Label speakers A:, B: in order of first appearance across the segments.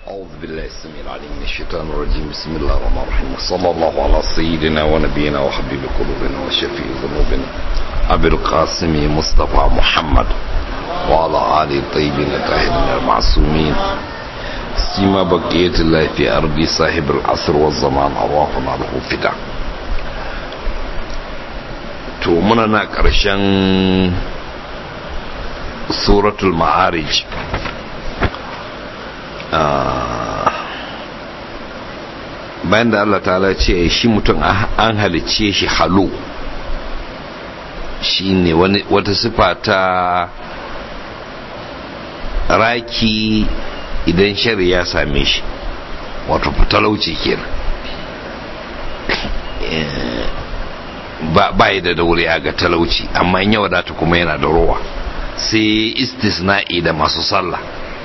A: أعوذ بالله السميع العليم من الشيطان الرجيم بسم الله الرحمن الرحيم وصلى الله على سيدنا ونبينا وحبيب قلوبنا وشفيع ذنوبنا أبي القاسم مصطفى محمد وعلى آله الطيبين الطاهرين المعصومين سيما بقية الله في أرض صاحب العصر والزمان أرواحنا له فدا to muna na ƙarshen suratul ma'arij bayan da Allah ta'ala ce shi mutum an halicce shi halo shi ne wata sifa ta raki idan shari ya same shi wato talauci kenan ba yi da daure ga talauci amma in ya wadata kuma yana da rowa sai istisna'i da masu sallah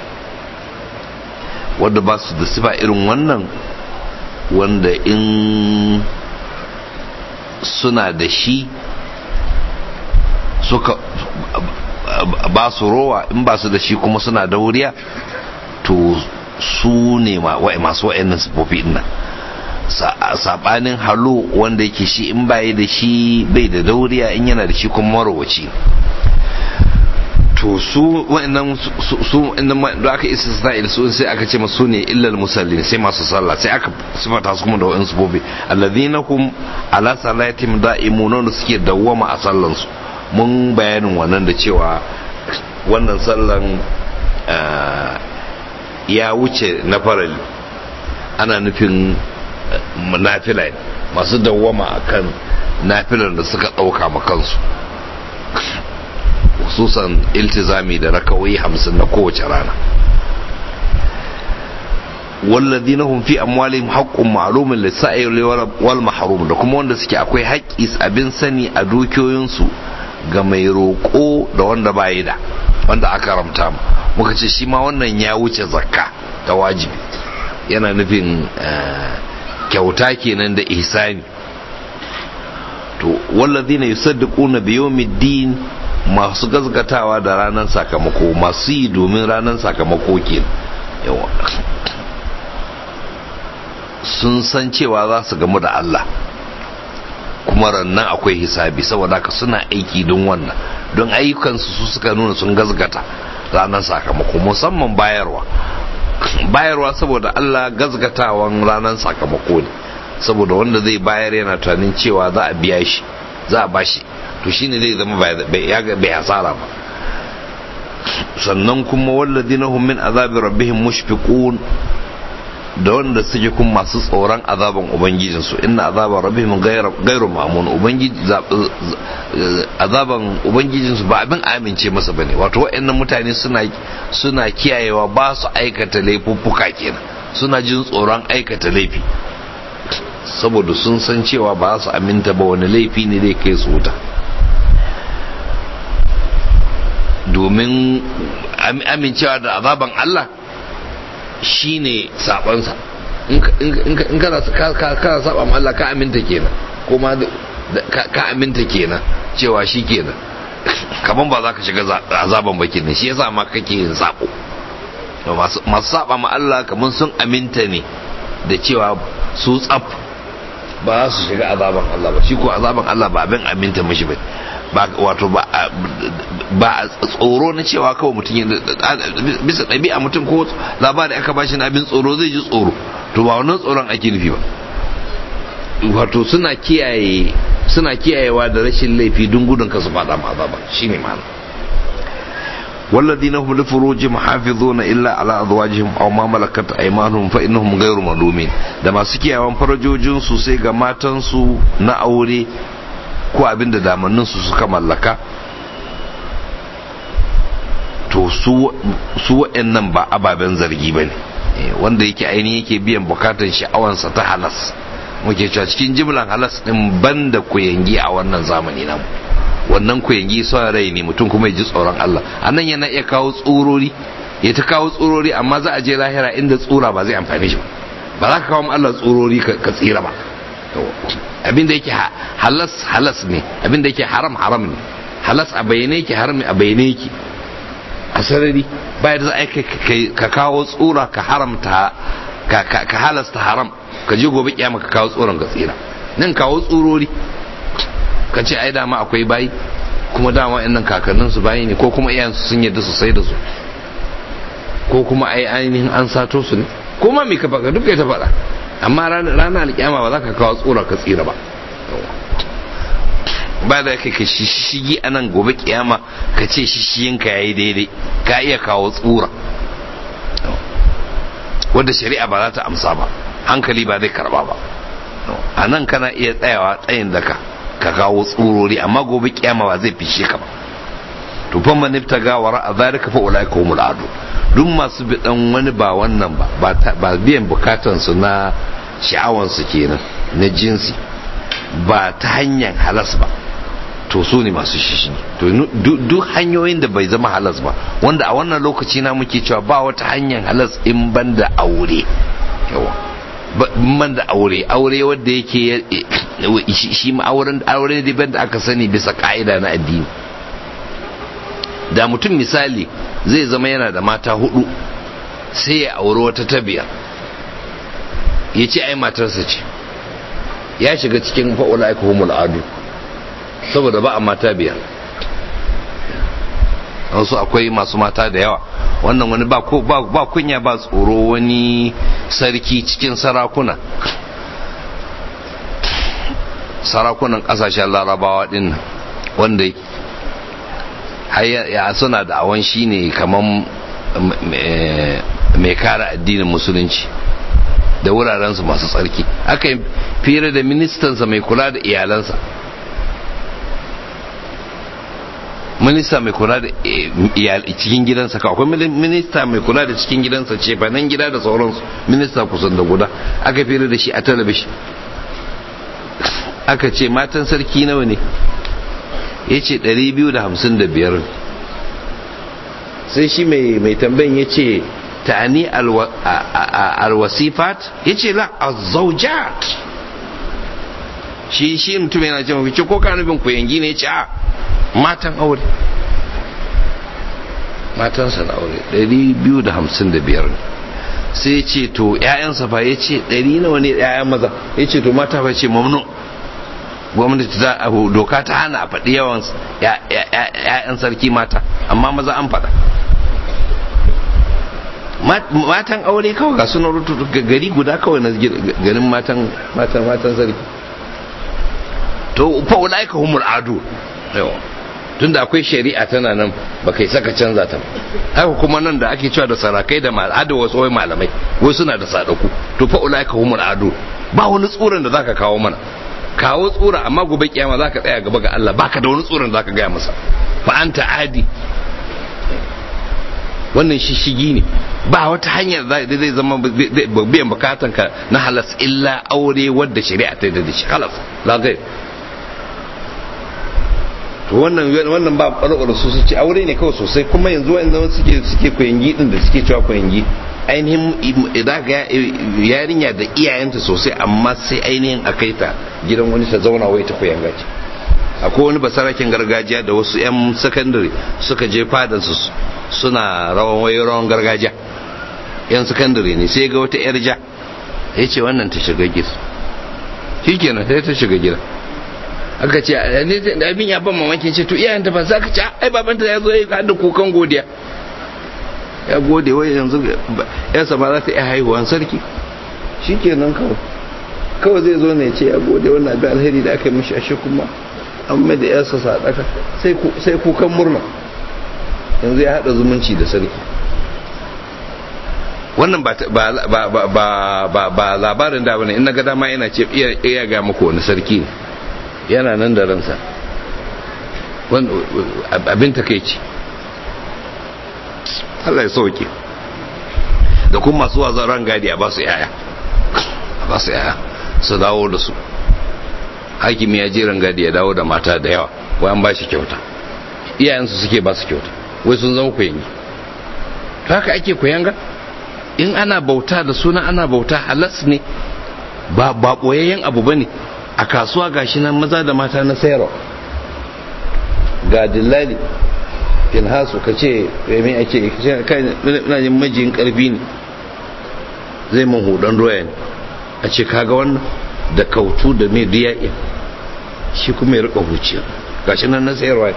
A: wadda ba su da sifa irin wannan wanda in suna da shi suka ba su rowa in ba su da shi kuma suna da wuriya to su ne masu wa'annan sifofi nan sabanin halo wanda yake shi in bayi da shi bai da dauriya in yana da shi kuma marowaci to su wa'annan su da aka isa sa'il su sai aka ce masu ne illal musallin sai masu sallah sai aka sifata su kuma da wa'ansu bobe alladhina hum ala salatim da'imun da suke dawwama a sallan su mun bayanin wannan da cewa wannan sallan ya wuce na farali ana nufin nafila masu dawwama akan nafilar da suka ɗauka ma kansu hususan iltizami da rakawai hamsin na kowace rana والذين هم في أموالهم حق معلوم للسائل والمحروم da kuma wanda suke akwai haƙƙi abin sani a dukiyoyinsu ga mai roƙo da wanda bayi da wanda aka ramta mu muka ce shi ma wannan ya wuce zakka ta wajibi yana nufin kyauta kenan da ihsani to wallazina yusaddiquna bi yawmiddin masu gazgatawa da ranar sakamako masu yi domin ranar sakamako ke yawa sun san cewa za su gamu da Allah kuma rannan akwai hisabi saboda haka suna aiki don wannan don ayyukansu su suka nuna sun gazgata ranar sakamako musamman bayarwa bayarwa saboda Allah gazgatawan ranar sakamako ne saboda wanda zai bayar yana tunanin cewa za a biya shi za a bashi to shine zai zama bai hasara ba sannan kuma walladina hum min azabi rabbihim mushfiqun da wanda suke kun masu tsoron azaban ubangijin su inna azaba rabbihim ghairu ma'mun ubangiji azaban ubangijin su ba abin amince masa bane wato waɗannan mutane suna suna kiyayewa ba su aikata laifuffuka kenan suna jin tsoron aikata laifi saboda sun san cewa ba su aminta ba wani laifi ne zai kai su wuta domin amincewa da azaban Allah shine sabansa in kana kana saba ma Allah ka aminta kenan kuma ka aminta kenan cewa shi kenan kaman ba za ka shiga azaban ba kenan shi yasa ma kake yin sabo masu saba ma Allah kaman sun aminta ne da cewa su tsaf ba za su shiga azaban Allah ba shi ko azaban Allah ba abin aminta mashi ba ba wato ba ba tsoro na cewa kawai mutum ya bisa ɗabi'a mutum ko labari aka bashi na abin tsoro zai ji tsoro to ba wannan tsoron ake nufi ba wato suna kiyaye suna kiyayewa da rashin laifi don gudun ka su fada ma azaba shine ma'ana والذين هم لفروجهم حافظون إلا على أزواجهم أو ما ملكت أيمانهم فإنهم غير ملومين da masu kiyawan farajojinsu sai ga matansu na aure ko abin da damanninsu suka mallaka to su waɗannan ba ababen zargi ba ne wanda yake ainihin yake biyan bukatar sha'awansa ta halas muke cewa cikin jimlan halas ɗin banda kuyangi a wannan zamani namu wannan kuyangi son rai ne mutum kuma ya ji tsoron Allah a nan yana iya kawo tsurori ya ta kawo tsurori amma za a je lahira inda tsura ba zai amfani shi ba ba za ka kawo Allah tsurori ka tsira ba abin da yake halas halas ne abin da yake haram haram ne halas a bayyane yake haram a bayyane yake a sarari bayan za a ka kawo tsura ka haramta ka halasta haram ka je gobe kiyama ka kawo tsoron ka tsira nan kawo tsurori ka ce ai dama akwai bayi kuma dama nan kakannin su bayi ne ko kuma iyayen su sun yadda su sai da su ko kuma ai ainihin an sato su ne ko ma me ka baka duk ta faɗa amma ranar alkiyama ba za ka kawo tsura ka tsira ba ba da kai ka shishigi a nan gobe kiyama ka ce shishiyinka ya yi daidai ka iya kawo tsura wadda shari'a ba za ta amsa ba hankali ba zai karba ba a nan kana iya tsayawa tsayin daka ka kawo tsurori amma gobe kiyama ba zai fishe ka ba to fa man ibtaga wara a zalika fa ulaika humul adu duk masu bidan wani ba wannan ba ba biyan bukatan su na sha'awan su kenan na jinsi ba ta hanyar halas ba to su ne masu shishi to duk hanyoyin da bai zama halas ba wanda a wannan lokaci na muke cewa ba wata hanyar halas in ban da aure yawa ban da aure aure wanda yake shi ma auren aure ne ban da aka sani bisa ka'ida na addini da mutum misali zai zama yana da mata hudu sai ya auri wata ta biyar ya ce ai matarsa ce ya shiga cikin fa'ula aika humul adu saboda ba a mata biyar wasu akwai masu mata da yawa wannan wani ba kunya ba tsoro wani sarki cikin sarakuna sarakunan kasashen larabawa din wanda ya suna da awon shi ne kamar mai kare addinin musulunci da wurarensu masu tsarki aka yi fira da ministansa mai kula da iyalansa minista mai kula da cikin gidansa ka akwai minista mai kula da cikin gidansa ce nan gida da sauransu minista kusan da guda aka fira da shi a talabishin aka ce matan sarki nawa ne ya ce 255 sai shi mai tambayin ya ce ta'ani alwasifat ya ce la azaujat shi shi mutum yana ce mafi ko ka nufin ku yangi ne ya ce a matan aure matansa na aure 255 sai ya ce to 'ya'yansa fa ya ce 100 nawa ne 'ya'yan maza ya ce to mata fa ce mamnu gwamnati ta doka ta hana a faɗi yawan 'ya'yan sarki mata amma maza an faɗa matan aure kawai ga suna rutu gari guda kawai na garin matan matan matan sarki to fa ulaika humul adu tunda akwai shari'a tana nan ba kai saka canza ta haka kuma nan da ake cewa da sarakai da al'ada wasu wai malamai wai suna da sadaku to fa ulaika humul adu ba wani tsoron da zaka kawo mana kawo tsura amma gobe kiyama zaka tsaya gaba ga Allah baka da wani tsoron zaka gaya masa fa anta adi wannan shishigi ne ba wata hanyar da zai zama biyan bukatan ka na halas illa aure wadda shari'a ta da shi halas la gai to wannan wannan ba ɓarɓar su su ce aure ne kawai sosai kuma yanzu wanda suke suke koyangi din da suke cewa koyangi ainihin idan ga yarinya da iyayenta sosai amma sai ainihin a kai ta gidan wani ta zauna wai ta koyanga ce akwai wani basarakin gargajiya da wasu 'yan sakandare suka je fadansu suna rawan wai rawan gargajiya 'yan sakandare ne sai ga wata 'yar ja ya ce wannan ta shiga gida shi kenan sai ta shiga gida aka ce abin ya ban mamakin ce to iyayen ta ba za ka ce ai babanta ya zo ya hada kukan godiya ya gode wai yanzu yarsa ba za ta iya haihuwan sarki shi kenan kawai kawai zai zo ne ce ya gode wannan abin alheri da aka yi mishi ashe kuma an mai da yarsa sadaka sai kukan murna yanzu ya haɗa zumunci da sarki wannan ba labarin da bane in na ga dama yana ce iya ga muku wani sarki ne yana nan da ransa abin takeici Allah ya sauke da kuma masu wazan rangadi a basu yaya a basu yaya su dawo da su hakimi ya je rangadi ya dawo da mata da yawa wai an ba shi kyauta iyayensu suke ba su kyauta wai sun zama kuyangi to haka ake kuyanga in ana bauta da suna ana bauta halas ne ba ba boyayyen abu bane a kasuwa gashi nan maza da mata na sayarwa ga dillali finhasu ka ce mai ake kai na jin majiyin karfi ne zai man hudan doya ne a ce kaga wannan da kautu da mai diya shi kuma ya rika huciya gashi nan na sayarwa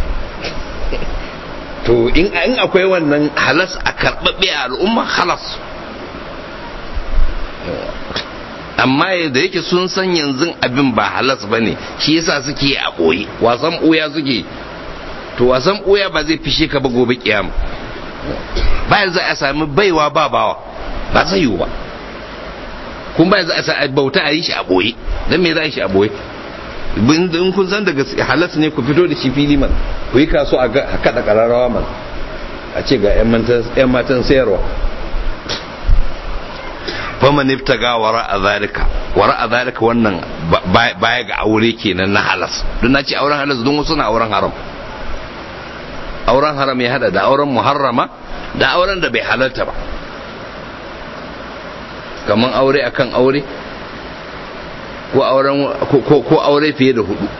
A: to in akwai wannan halas a karɓaɓɓe a al'umma halas amma da yake sun san yanzu abin ba halas ba ne shi yasa suke a ɓoye wasan ɓoya suke to wasan ɓoya ba zai fishe ka ba gobe kiyama bayan za a sami baiwa ba bawa ba zai yiwu ba kun bayan za a sa bauta a yi shi a ɓoye don me za a yi shi a ɓoye in kun san daga halas ne ku fito da shi fili man ku yi kaso a kada kararrawa man a ce ga 'yan matan sayarwa fama nifta ga wara a zalika wara a zalika wannan baya ga aure kenan na halas don na ce auren halas don wasu na auren haram auren haram ya hada da auren muharrama da auren da bai halarta ba kamar aure akan aure ko auren ko aure fiye da hudu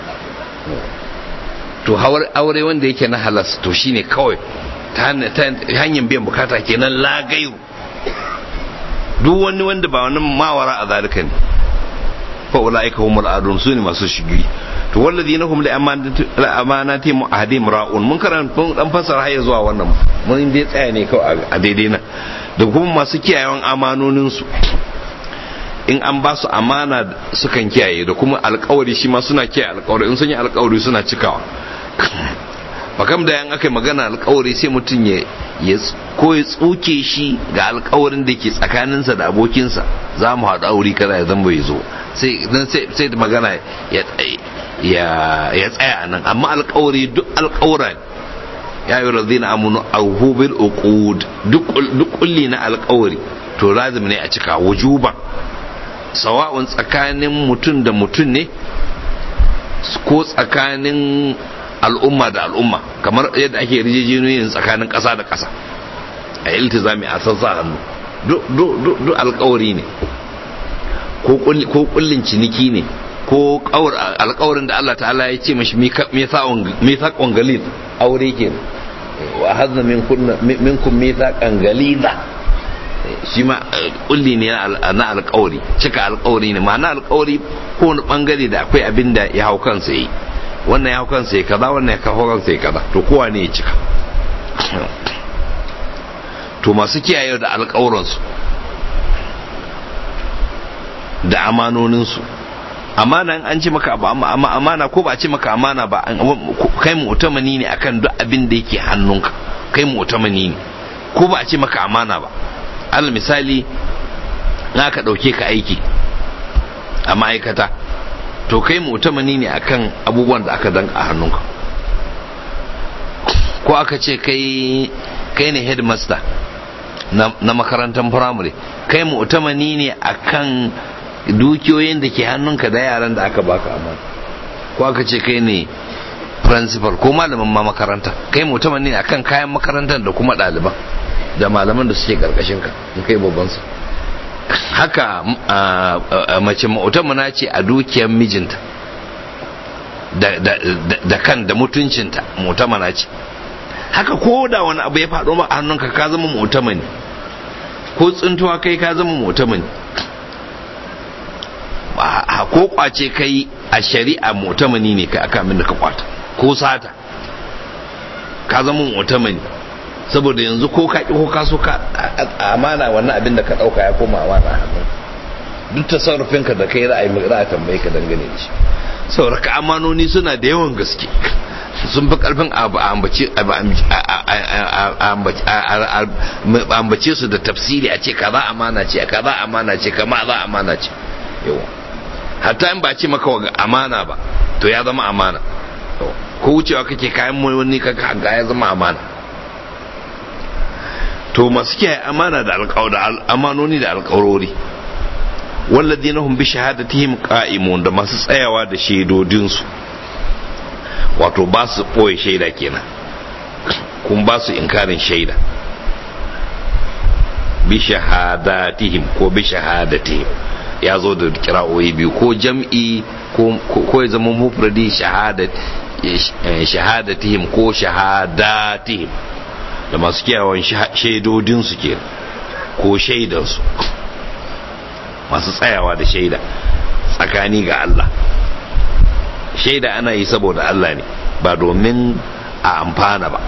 A: to aure wanda yake na halas to shine kawai ta hanyar biyan bukata kenan lagayu duk wani wanda ba wani mawara a zalika ne fa ulaika humul adun su ne masu shigi to walladina hum li amanati mu'ahadim ra'un mun karanta mun dan fasara har zuwa wannan mun dai tsaya ne kawai a daidai nan da kuma masu kiyayewan amanonin su in an ba su amana sukan kiyaye da kuma alkawari shi ma suna kiyaye alkawari in sun yi alkawari suna cikawa bakam da yan aka yi magana alkawari sai mutum ya ko ya tsuke shi ga alkawarin da ke tsakaninsa da abokinsa za mu haɗu aure kaza ya zama bai zo sai da magana ya tsaya a nan amma alkawari duk alkawura ya yi razina amunu auhu bil uqud duk kulli na alkawari to lazim ne a cika wujuban sawa'un tsakanin mutum da mutum ne ko tsakanin al'umma da al'umma kamar yadda ake yarjejeniyoyin tsakanin ƙasa da ƙasa a iltizami a sassa hannu duk alkawari ne ko kullin ciniki ne ko alkawarin da Allah ta'ala ya ce mashi mithaqon galid aure ke wa hazna minkum mithaqan galida shi ma kulli ne na alkawari cika alkawari ne ma'ana alkawari ko wani bangare da akwai abin da ya hau kansa yi wannan ya hau kansa ya kaza wannan ya hau kansa ya kaza to kowa ne ya cika to masu kiyaye da alkawuransu da amanoninsu amana an ce maka amana ko ba a ce maka amana ba kai mu'tamani ne akan duk abin da yake hannunka kai mu'tamani ne ko ba a ce maka amana ba alal misali na ka ɗauke ka aiki a ma'aikata to kai mu'tamani ne akan abubuwan da aka danka a hannunka ko aka ce kai kai ne headmaster na, na makarantar firamare kai mu'tamani ne akan dukiyoyin da ke hannunka da yaran da aka baka amana ko aka ce kai ne principal ko malamin ma makaranta kai mu'tamani ne akan kayan makarantar da kuma ɗaliban da malaman da suke karkashin ka in kai babban su haka mace mu'tamana ce a dukiyar mijinta da kan da mutuncinta mu'tamana ce haka ko da wani abu ya faɗo ma a hannunka ka zama mu'tamani ko tsintuwa kai ka zama mu'tamani ko kwace kai a shari'a mu'tamani ne kai aka da ka kwata ko sata ka zama mu'tamani saboda yanzu ko ka ko ka so ka amana wannan abin da ka dauka ya koma amana hannu duk tasarrufin ka da kai ra'ayi mai ra'a tambaye ka dangane da shi saboda ka amanoni suna da yawan gaske sun fi karfin ambace su da tafsiri a ce kaza amana ce kaza amana ce kama za amana ce yawa hatta in ba ce maka amana ba to ya zama amana ko wucewa kake kayan wani kaka ga ya zama amana to masu kiyaye amana da amanoni da alƙawarori walladina hum bi shahadatihim qa'imun da masu tsayawa da shaidodinsu wato ba su ɓoye shaida kenan kun ba su inkarin shaida bi shahadatihim ko bi shahadatihim ya zo da kira'o'i biyu ko jam'i ko ya zama mufradi shahadat shahadatihim ko shahadatihim da masu kiyawan shaidodinsu ke ko shaidansu masu tsayawa da shaida tsakani ga Allah shaida ana yi saboda Allah ne ba domin a amfana ba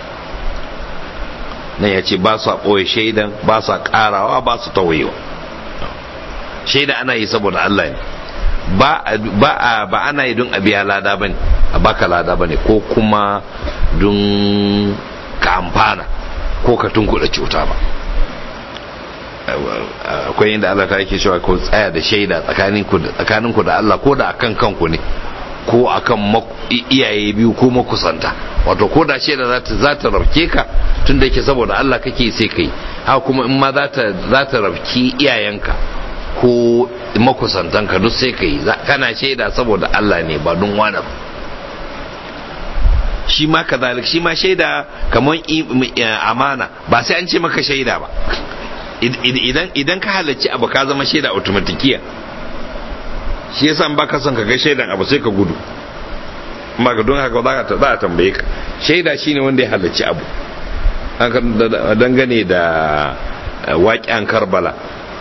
A: nan ya ce ba su ɓoye shaidan ba su ƙarawa ba su tawayewa shaida ana yi saboda Allah ne ba ba ba ana yi don a biya lada bane a baka lada bane ko kuma don ka amfana ko ka tunkuɗa cuta ba akwai inda Allah ta yake cewa ko tsaya da shaida tsakaninku da Allah ko da akan kanku ne ko akan iyaye biyu ko makusanta wato ko da shaida za ta rafke ka tun da yake saboda Allah kake sai kai haka kuma in ma za ta rafki iyayenka ko makusantanka duk sai kai kana shaida saboda Allah ne ba don wani ba shi ma kazalik shi ma shaida kamar amana ba sai an ce maka shaida ba idan ka halarci abu ka zama shaida automatikiya shi yasa ba ka son ka ga shaidan abu sai ka gudu ba ka don haka za a tambaye ka shaida shine wanda ya halarci abu dangane da waƙen karbala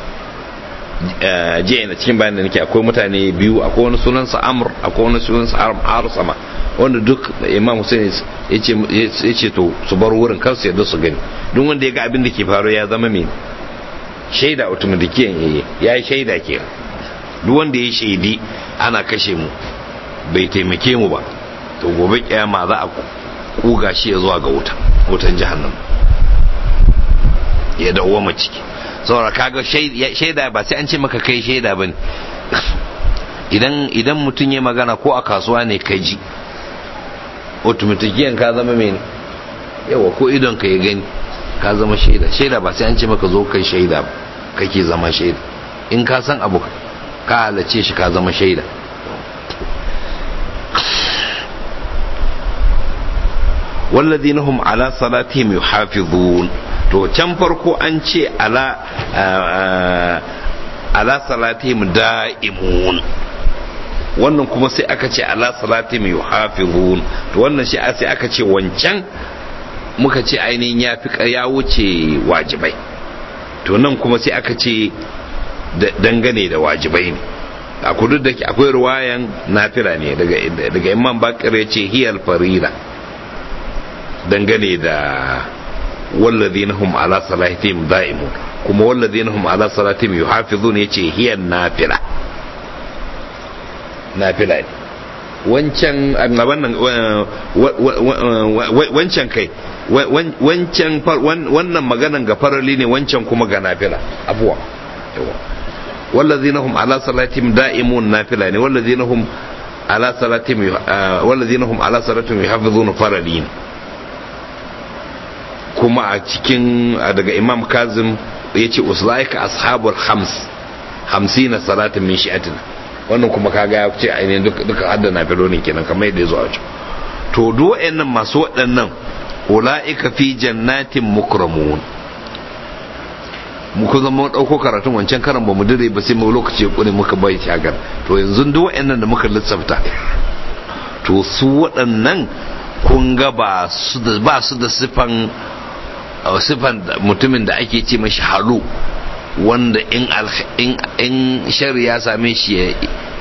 A: jiya na cikin bayan da nake akwai mutane biyu akwai wani sunansa amr akwai wani sunansa arsama wanda duk imam hussein ya ce to su bar wurin kar su yadda su gani duk wanda ya ga abin da ke faru ya zama mai shaida automatikiyan yayi ya yi shaida ke duk wanda ya shaidi ana kashe mu bai taimake mu ba to gobe kiyama za a kuga shi ya zuwa ga wuta wutan jahannam ya dawo ciki saboda kaga shaida ba sai an ce maka kai shaida bane idan idan mutum ya magana ko a kasuwa ne ka ji automatikiyan ka zama mai yawa ko idon ka ya gani ka zama shaida shaida ba sai an ce maka zo kai shaida ba kake zama shaida in ka san abu ka halace shi ka zama shaida والذين هم على صلاتهم يحافظون to can farko an ce ala ala salatihim da'imun wannan kuma sai aka ce ala salatihim yuhafizun to wannan shi sai aka ce wancan muka ce ainihin ya fi ya wuce wajibai to nan kuma sai aka ce dangane da wajibai ne a kudu da akwai ruwayan nafila ne daga imam bakir ya ce hiyal farida dangane da والذين هم على صلاتهم دائمون كما والذين هم على صلاتهم يحافظون يجي هي النافلة نافلة wancan wannan wancan kai wancan wannan maganan ga farali ne wancan kuma ga nafila abuwa wallazina hum ala salatihim da'imun nafila ne wallazina hum ala salatihim wallazina hum ala salatihim yuhafizuna farali ne kuma a cikin daga imam kazim ya ce uslaika ashabul hams hamsina salatin min shi'atin wannan kuma kaga ya ce ainihin duka hadda na filonin kenan kamar yadda ya zo a can to duk waɗannan masu waɗannan ula'ika fi jannatin mukramun muka zama ɗauko karatun wancan karan ba mu dire ba sai mu lokaci ya ƙure muka bai shagar to yanzu duk waɗannan da muka lissafta to su waɗannan kun ga ba su da sifan sifan mutumin da ake ce mashi halu wanda in shari ya same shi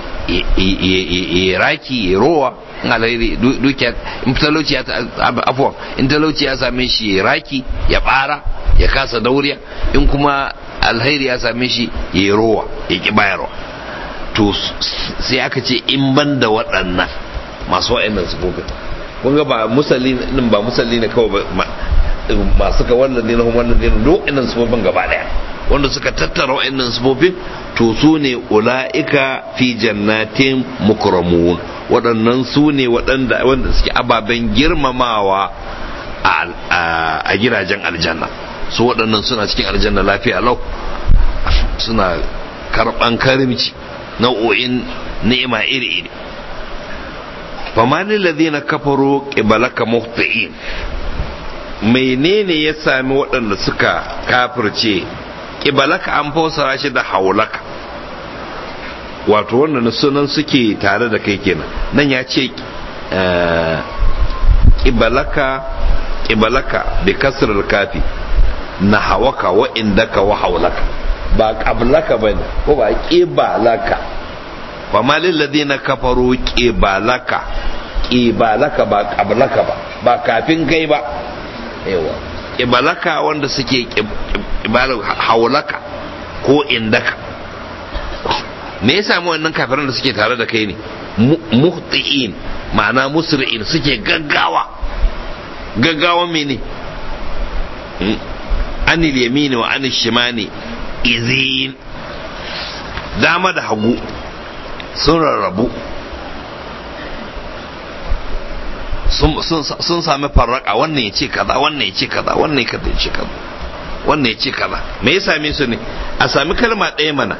A: ya raki ya rowa in alheri dukiya in talauci ya afuwa in talauci ya same shi ya raki ya bara ya kasa dauriya in kuma alheri ya same shi ya rowa ya ki bayarwa to sai aka ce in ban da waɗannan masu waɗannan sufofin kun ga ba musalli din ba musalli ne kawai masu ka wannan ne na wannan ne duk wa'annan sufofin gaba daya wanda suka tattara wa'annan sufofin to su ne ula'ika fi jannatin mukramun waɗannan su ne waɗanda wanda suke ababen girmamawa a gidajen aljanna su waɗannan suna cikin aljanna lafiya lau suna karɓan karimci nau'o'in ni'ima iri-iri famani ladina kafaru qibalaka muhtiin menene ya sami waɗanda suka kafirce qibalaka an fassara shi da haulaka wato wannan sunan suke tare da kai kenan nan ya ce ƙibalaka ƙibalaka bi kasrar kafi na hawaka wa indaka wa haulaka ba ƙablaka ba ne ko ba ƙibalaka ba ma lilladina kafaru ƙibalaka ƙibalaka ba ƙablaka ba ba kafin kai ba yawa ƙibalaka wanda suke ƙibalar haulaka ko indaka me ya samu wannan kafiran da suke tare da kai ne muhti'in ma'ana musri'in suke gaggawa gaggawa mene anil yamini wa anil shimani izin dama da hagu sun rarrabu sun sami farraka wannan ya ce kaza wannan ya ce kaza wannan ya ce kaza wannan ya ce kaza me ya same su ne a sami kalma ɗaya mana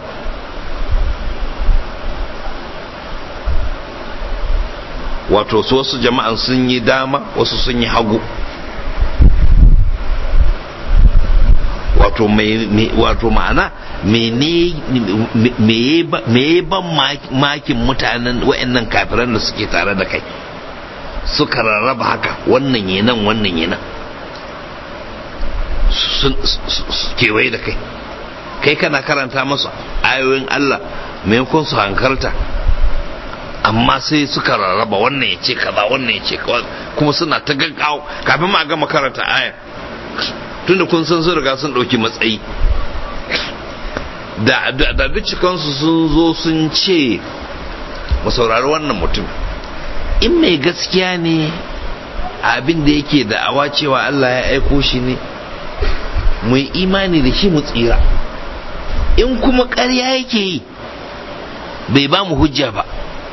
A: wato su wasu jama'an sun yi dama wasu sun yi hagu wato wato ma'ana me ban makin mutanen wa'annan kafiran da suke tare da kai suka rarraba haka wannan yi nan wannan yi nan kewaye da kai kai kana karanta masu ayoyin Allah maimakon su hankalta amma sai suka rarraba wannan ya ce kaza wannan ya ce kuma suna ta gaggawa kafin ma gama karanta ayar tunda kun san sun riga sun ɗauki matsayi da da bincikansu sun zo sun ce mu saurari wannan mutum in mai gaskiya ne abin da yake da'awa cewa Allah ya aiko shi ne mu yi imani da shi mu tsira in kuma ƙarya yake yi bai ba mu hujja ba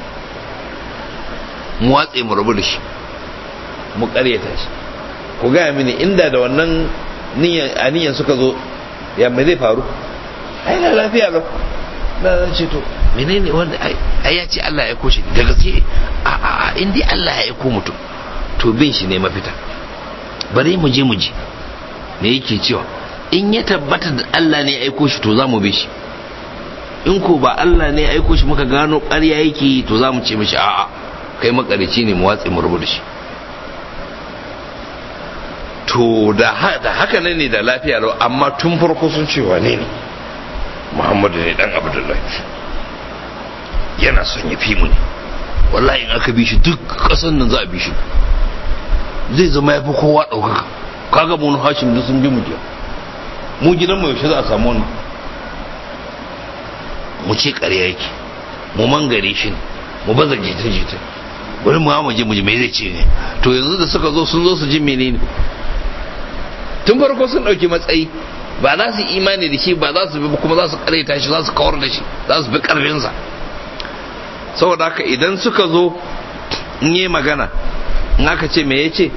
A: mu watse mu rabu da shi mu ƙaryata shi ku gaya mini inda da wannan aniyan suka zo ya mai zai faru ai na lafiya lau na zan ce to menene wanda ai ya ce Allah ya aiko shi da gaske a a a in dai Allah ya aiko mutum to bin shi ne mafita bari mu je mu ji me yake cewa in ya tabbata da Allah ne ya aiko shi to za mu bi shi in ko ba Allah ne ya aiko shi muka gano ƙarya yake to za mu ce mishi a'a kai makarici ne mu watse mu rubu da shi to da haka ne ne da lafiya lau amma tun farko sun ce wane ne muhammadu ne dan abdullahi yana son ya fi mu ne wallahi in aka bi shi duk kasan nan za a bi shi zai zama ya fi kowa ɗaukaka kaga mu hashim da sun bi mu jiya mu gidan mu yaushe za a samu wannan mu ce ƙarya yake mu mangare shi ne mu baza jita-jita wani mu mu je mu ji me zai ce ne to yanzu da suka zo sun zo su ji menene tun farko sun ɗauki matsayi ba za su imani da shi ba za su bi kuma za su karaita shi za su kawar da shi za su bi karfinsa saboda haka idan suka zo in yi magana in aka ce me ya ce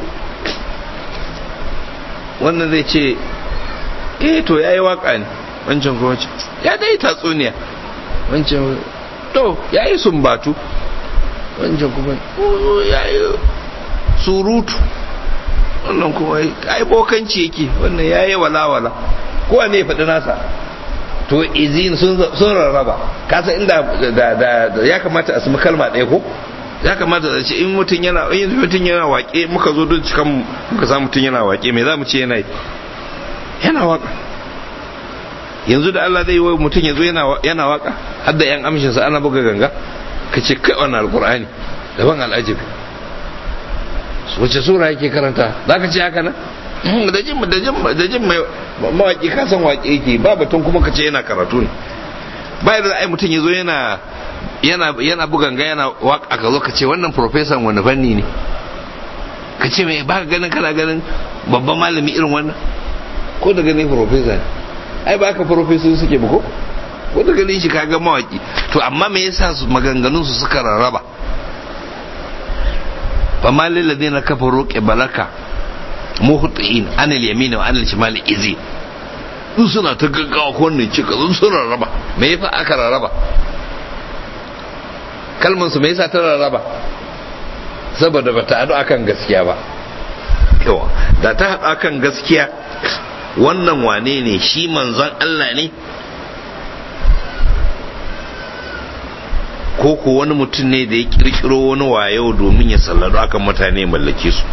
A: wannan zai ce eh to ya yi waka ne wancan kuma ce ya dai tatsuniya wancan to ya yi sumbatu wancan kuma ya yi surutu wannan kuma ai bokanci yake wannan ya yi walawala kowa ne ya faɗi nasa to izin sun rarraba kasa inda da ya kamata a sami kalma ɗaya ko ya kamata da ce in mutum yana in mutum yana waƙe muka zo don cikan muka samu mutum yana waƙe me za mu ce yana yi yana waƙa yanzu da Allah zai yi wa mutum ya zo yana waƙa har da yan amshinsa ana buga ganga ka ce kai wannan alƙur'ani daban al'ajabi wace sura yake karanta za ka ce haka nan da jin da jin da jin mai mawaki ka san waƙe yake ba batun kuma ka ce yana karatu ne ba da ai mutum ya zo yana yana yana buganga yana waka ka zo ka ce wannan professor wani fanni ne ka ce mai ba ka ganin kana ganin babban malami irin wannan ko da ganin professor ne ai ba ka professor suke ba ko ko da ganin shi kaga mawaki to amma me yasa su maganganun su suka rarraba فما للذين كفروا قبلك muhtiin anil yamin wa anil shimal izi su suna ta gaggawa ko wannan cika sun sun rarraba me yasa aka rarraba kalman su me yasa ta rarraba saboda bata haɗu akan gaskiya ba yawa da ta haɗu akan gaskiya wannan wane ne shi manzon Allah ne ko ko wani mutum ne da ya kirkiro wani wayo domin ya sallado akan mutane mallake su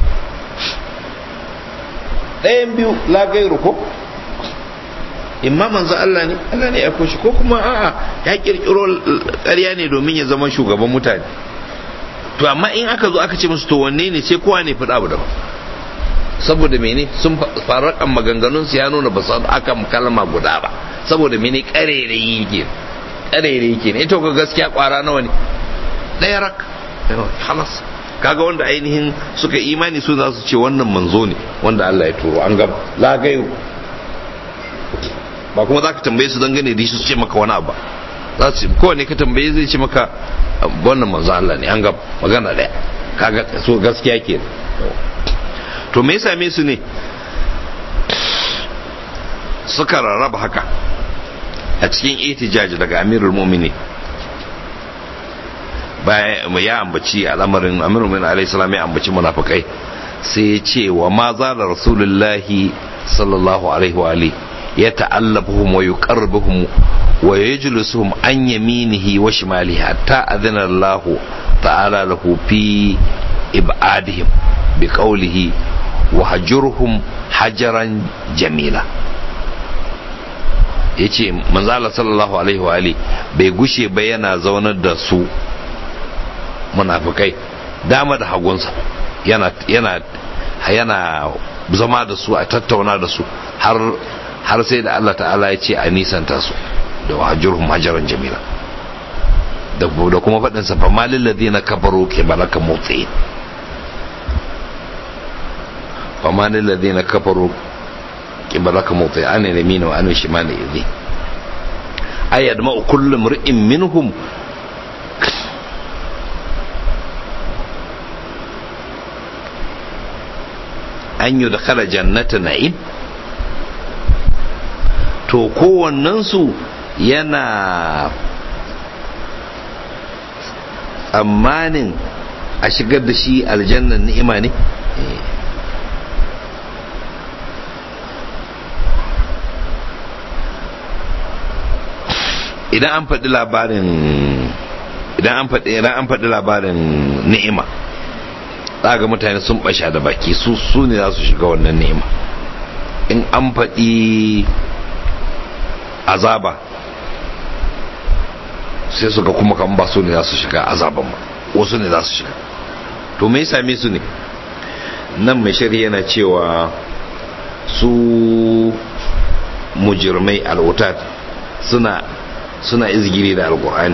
A: ɗayan biyu lagairu ko imma manzo Allah ne Allah ne ya koshi ko kuma a'a ya kirkiro ƙarya ne domin ya zama shugaban mutane to amma in aka zo aka ce musu to wanne ne sai kowa ne faɗa abu daban saboda mene sun farakan maganganun su ya nuna ba su akan kalma guda ba saboda mene ƙarerayi ke ƙarerayi ke ne ita ga gaskiya ƙwara nawa ne ɗaya rak halas kaga wanda ainihin suka imani su za su ce wannan manzo ne wanda Allah ya turo an gaba lagayo ba kuma za ka tambaye su dangane da shi su ce maka wani abu za su kowane ka tambaye zai ce maka wannan manzo Allah ne an gaba magana daya kaga so gaskiya ke to me ya same su ne suka rarraba haka a cikin itijaji daga amirul mu'minin bayan ya ambaci al'amarin amirul mu'minin alaihi salam ya ambaci munafikai sai ya ce wa ma zala rasulullahi sallallahu alaihi wa alihi يتألفهم ويقربهم ويجلسهم عن يمينه وشماله حتى أذن الله تعالى له في إبعادهم بقوله وهجرهم حجرا جميلا yace manzo Allah sallallahu alaihi wa ali bai gushe ba yana zaunar da su munafikai dama da hagunsa yana yana yana zama da su a tattauna da su har har sai da Allah ta'ala ya ce a nisanta su da wahajurhum hajaran jamila da kuma faɗin sa fama lillazina kafaru ke balaka motsi fama lillazina kafaru ke balaka motsi an ne mina wa an shi ma ne izi ayyad ma kullum ri'in minhum an yi da kala jannata na'im to kowannensu yana tsammanin a shigar da shi aljannan ni'ima ne idan an faɗi labarin idan an faɗi idan an faɗi labarin ni'ima ga mutane sun ɓasha da baki su su ne za su shiga wannan ni'ima in an faɗi azaba sai su ga kuma kan ba su ne za su shiga azaban ba wasu ne za su shiga to me same su ne nan mai shari'a yana cewa su mujirmai al'utat suna suna izgiri da alkur'ani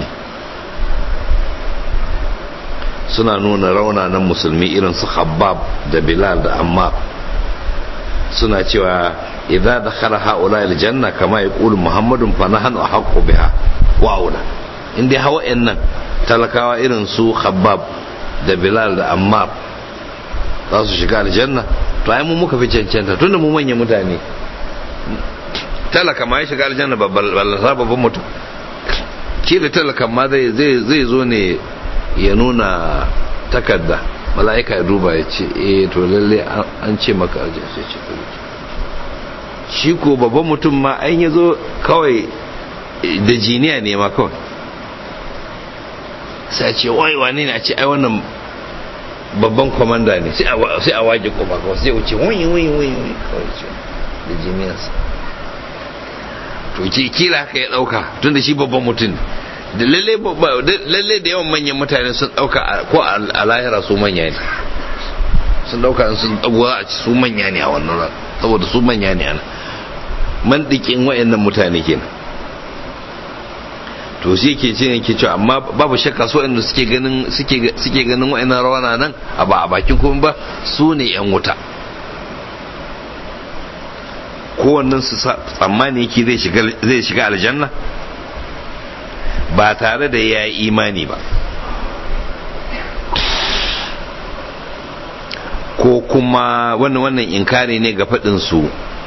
A: suna nuna raunanan musulmi irin su khabbab da bilal da ammar suna cewa idza dakhala haula aljanna kama yaqulu muhammadun fa nahnu ahqqu biha wa aula indai hawa nan talakawa irin su khabbab da bilal da ammar za su shiga aljanna to ai mu muka fi cancanta tunda mu manyan mutane talaka ma ya shiga aljanna ballasa babban mutum kila talakan ma zai zo ne ya nuna takarda mala'ika ya duba ya ce eh to lalle an ce maka aljanna sai ce shi ko babban mutum ma an yi zo kawai da jiniya ne ma kawai sai ce wai wane ne a ce ai wannan babban kwamanda ne sai a waje kuma kawai sai wuce wani wani wani kawai ce da jiniyarsa to ki kila haka ya dauka tun da shi babban mutum da lalle da yawan manyan mutane sun dauka ko a lahira su manya ne sun dauka sun dagowa a ci su manya ne a wannan ran saboda su manya ne ana mandikin wayannan mutane kenan to shi ke ce ne ke cewa amma babu shakka su wayanda suke ganin suke suke ganin wayannan rawana nan a ba a bakin kuma ba su ne yan wuta kowannen su tsammani yake zai shiga aljanna ba tare da ya yi imani ba ko kuma wannan wannan inkari ne ga faɗinsu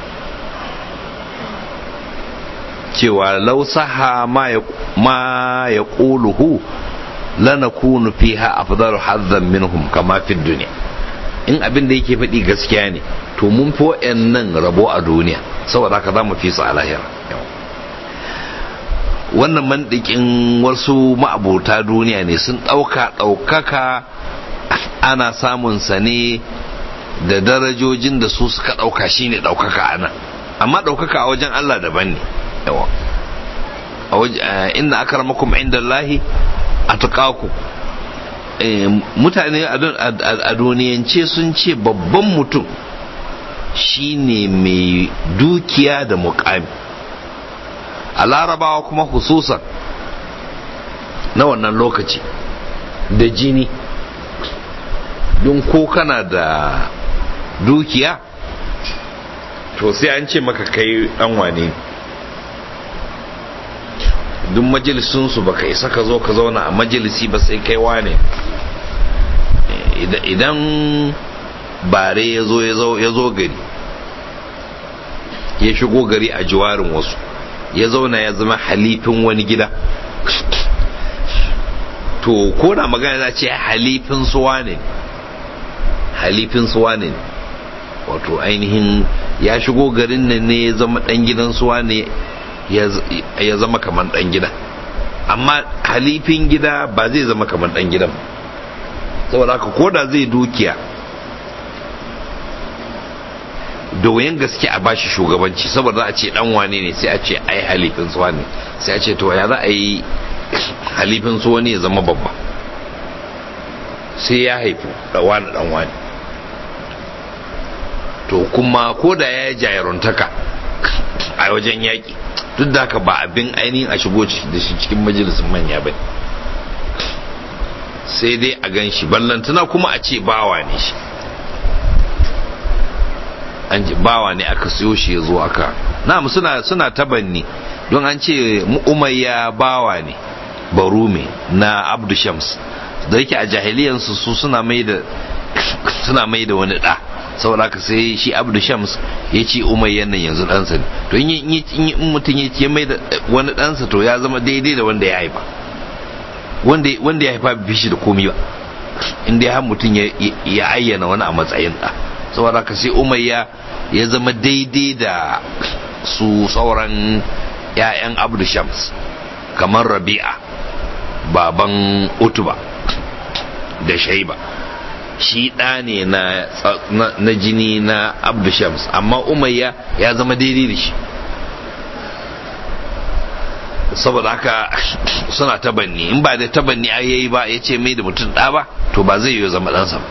A: cewa lausaha ma ya ƙuluhu lanakunu fiha afdalu hazzan minhum kama fi duniya in abin da yake faɗi gaskiya ne to mun fi nan rabo a duniya saboda haka za mu fi su a lahira wannan mandikin wasu ma'abota duniya ne sun ɗauka ɗaukaka ana samun sa ne da darajojin da su suka ɗauka shine ɗaukaka a nan amma ɗaukaka a wajen Allah daban ne yawa inna akramakum inda Allahi a mutane a duniyance sun ce babban mutum shine mai dukiya da mukami a larabawa kuma hususan na wannan lokaci da jini don ko kana da dukiya to sai an ce maka kai dan wane duk majalisunsu baka isa ka zo ka zauna a majalisi ba sai kai wane idan bare ya zo ya zo gari ya shigo gari a jiwarin wasu ya zauna ya zama halifin wani gida to ko da magana za ce halifin suwa ne halifin suwa ne wato ainihin ya shigo garin nan ne ya zama dan gidan suwa ne ya zama kamar dan gida amma halifin gida ba zai zama kamar dan gidan saboda haka ko da zai dukiya da wayan gaske a bashi shugabanci saboda a ce dan wane ne sai a ce ai halifin suwa ne sai a ce to ya za a yi halifin suwa ne ya zama babba sai ya haifu da wani dan wani to kuma ko da ya yi jayaruntaka a wajen yaƙi duk da haka ba abin ainihin a shigo da shi cikin majalisun manya ba sai dai a gan shi ballantana kuma a ce bawa ne shi an ji bawa ne aka siyo shi ya zo aka na suna suna tabanni don an ce umayya bawa ne barume na abdu shams da yake a jahiliyansu su suna mai da suna mai da wani da saboda haka sai shi abdu shams ya ce umayyan nan yanzu ɗansa ne to in mutum ya ce mai da wani ɗansa to ya zama daidai da wanda ya haifa wanda ya haifa bai shi da komi ba inda ya mutum ya ayyana wani a matsayin ɗa saboda haka sai umayya ya zama daidai da su sauran 'ya'yan abdu shams kamar rabi'a baban utuba da shaiba shi ɗa ne na jini na abdu shams amma umayya ya zama daidai da shi saboda haka suna tabanni in ba da tabanni a yayi ba ya ce mai da mutum ɗa ba to ba zai yi zama ɗansa ba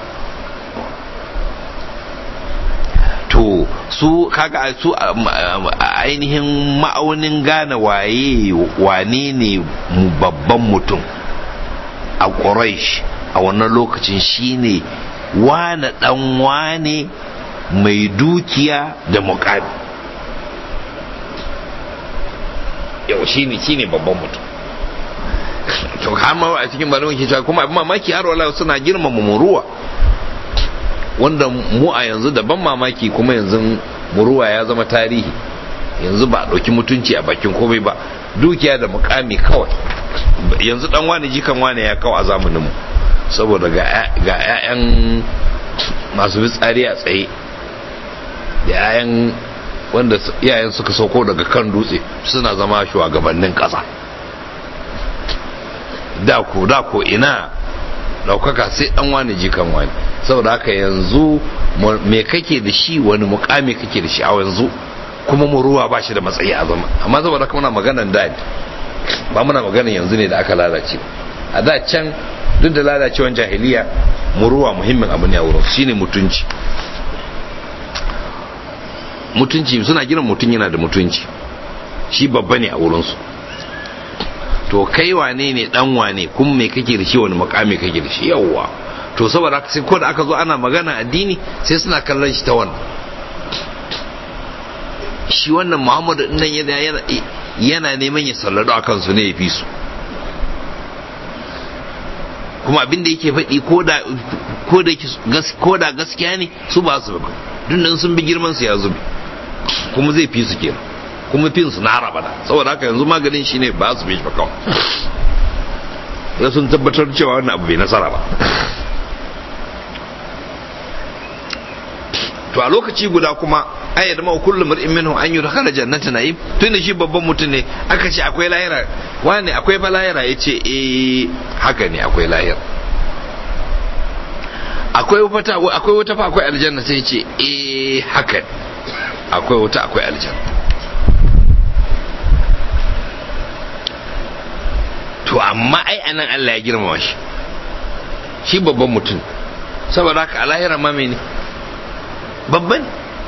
A: to su kaga su ainihin ma'aunin gane waye wane ne babban mutum a quraish a wannan lokacin shine wane dan wane mai dukiya da muƙami yau shine shine babban mutum to har ma a cikin malamin ke cewa kuma abin mamaki har wala suna girmama muruwa wanda mu a yanzu da ban mamaki kuma yanzu muruwa ya zama tarihi yanzu ba a ɗauki mutunci a bakin komai ba dukiya da mukami kawai yanzu dan wani jikan wani ya kawo a zamanin mu saboda ga 'ya'yan masu fitsari a tsaye da 'ya'yan wanda iyayen suka sauko daga kan dutse suna zama shugabannin ƙasa da ko da ko ina daukaka sai dan wani jikan wani saboda haka yanzu me kake da shi wani mukami kake da shi a yanzu kuma muruwa ba shi da matsayi a zama amma saboda haka muna maganan da ba muna maganan yanzu ne da aka lalace a da can duk da lalacewan jahiliya muruwa muhimmin abu ne a wurin shine mutunci mutunci suna giran mutum yana da mutunci shi babba ne a wurinsu to kai wane ne dan wane kuma me kake da shi wani makami kake da shi yawwa to saboda sai ko da aka zo ana magana addini sai suna kallon shi ta wannan shi wannan muhammadu nan yana yana neman ya sallado a kansu ne ya fi su kuma abin da yake faɗi ko da gaskiya ne su ba su ba duk sun bi girman su ya zube kuma zai fi su kenan kuma fin su na haraba da saboda haka yanzu maganin shi ne ba su bi shi ba kawai ya sun tabbatar cewa wannan abu bai nasara ba to a lokaci guda kuma ai da ma kullu mar'in minhu an yudkhala jannata na'im tun da shi babban mutum ne aka ce akwai lahira wani akwai fa lahira yace eh haka ne akwai lahira akwai wata akwai wata fa akwai aljanna sai ce eh haka akwai wata akwai aljanna to amma ai anan Allah ya girmama shi shi babban mutum saboda haka a lahira ma ne babban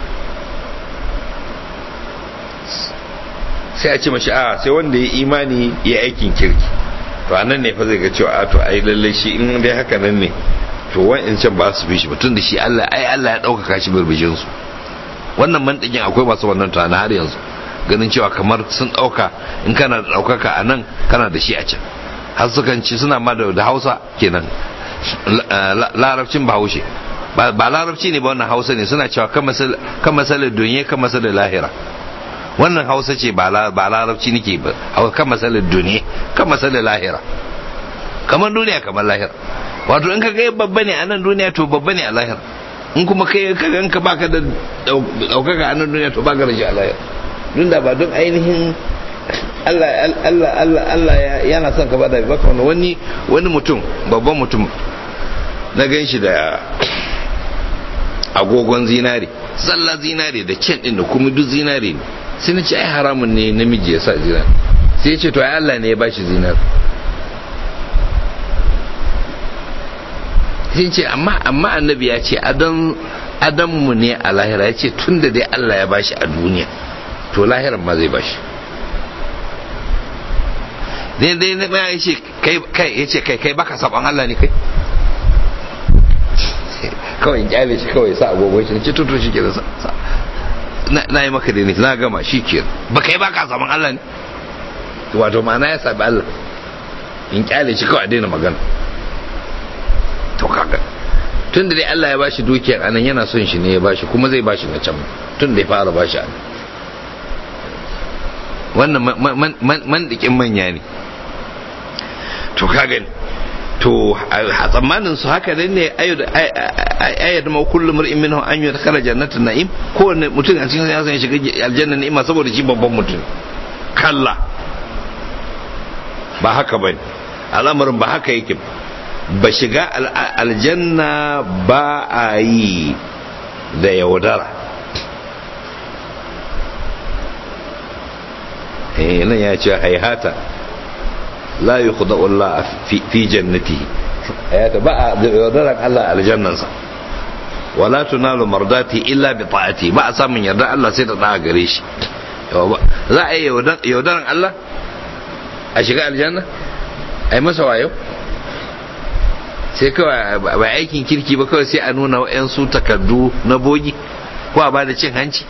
A: sai a ce mashi a sai wanda ya imani ya aikin kirki to a nan ne fa zai ga cewa a to ai lallai shi in dai haka nan ne to wa'in can ba su fi shi mutum da shi Allah ai Allah ya ɗaukaka shi birbijin su wannan mantakin akwai masu wannan tunani har yanzu ganin cewa kamar sun ɗauka in kana da ɗaukaka a nan kana da shi a can har sukan ci suna ma da hausa kenan larabcin bahaushe ba larabci ne ba wannan hausa ne suna cewa kan masalar duniya kan masalar lahira wannan hausa ce ba larabci nake ba kan masalar duniya kan masalar lahira kamar duniya kamar lahira wato in ka ga babba ne a nan duniya to babba ne a lahira in kuma kai ka gan ka baka da daukaka a nan duniya to baka da shi a lahira dun da ba don ainihin Allah Allah Allah Allah yana son ka bada baka wani wani mutum babban mutum na gan shi da agogon zinare zalla zinare da can din da kuma duk zinare ne sai na ce ai haramun ne namiji ya sa zinare sai ya ce to ai Allah ne ya bashi zinare sai ce amma amma annabi ya ce adam adam mu ne a lahira ya ce tun da dai Allah ya bashi a duniya to lahiran ma zai bashi dai dai na ya ce kai kai ya ce kai kai baka saban Allah ne kai kawai kyale shi kawai sa agogon shi ce tutu shi ke da sa na yi maka ne na gama shi ke ba kai baka saban Allah ne wato ma'ana ya sabi Allah in kyale shi kawai daina magana to kaga tun da dai Allah ya bashi dukiyar anan yana son shi ne ya bashi kuma zai bashi na can tun da ya fara bashi anan wannan mandikin manya ne to kaga to a tsammanin su haka nan ne ayyad ma kullum mar'in minhu an yi kala jannatin na'im kowanne mutum a cikin ya san shiga aljanna ni'ima saboda shi babban mutum kalla ba haka bane al'amarin ba haka yake ba shiga aljanna ba a yi da yaudara nan ya ce haihata la yi Allah fi jannati haihata ba a yaudaran Allah aljannansa wala tunalu mardati illa bi ta'ati ba a samun yarda Allah sai da da gare shi za a yi yaudaran Allah a shiga aljanna a yi masa wayo sai kawai ba aikin kirki ba kawai sai a nuna wa'yansu takardu na bogi ko a ba da cin hanci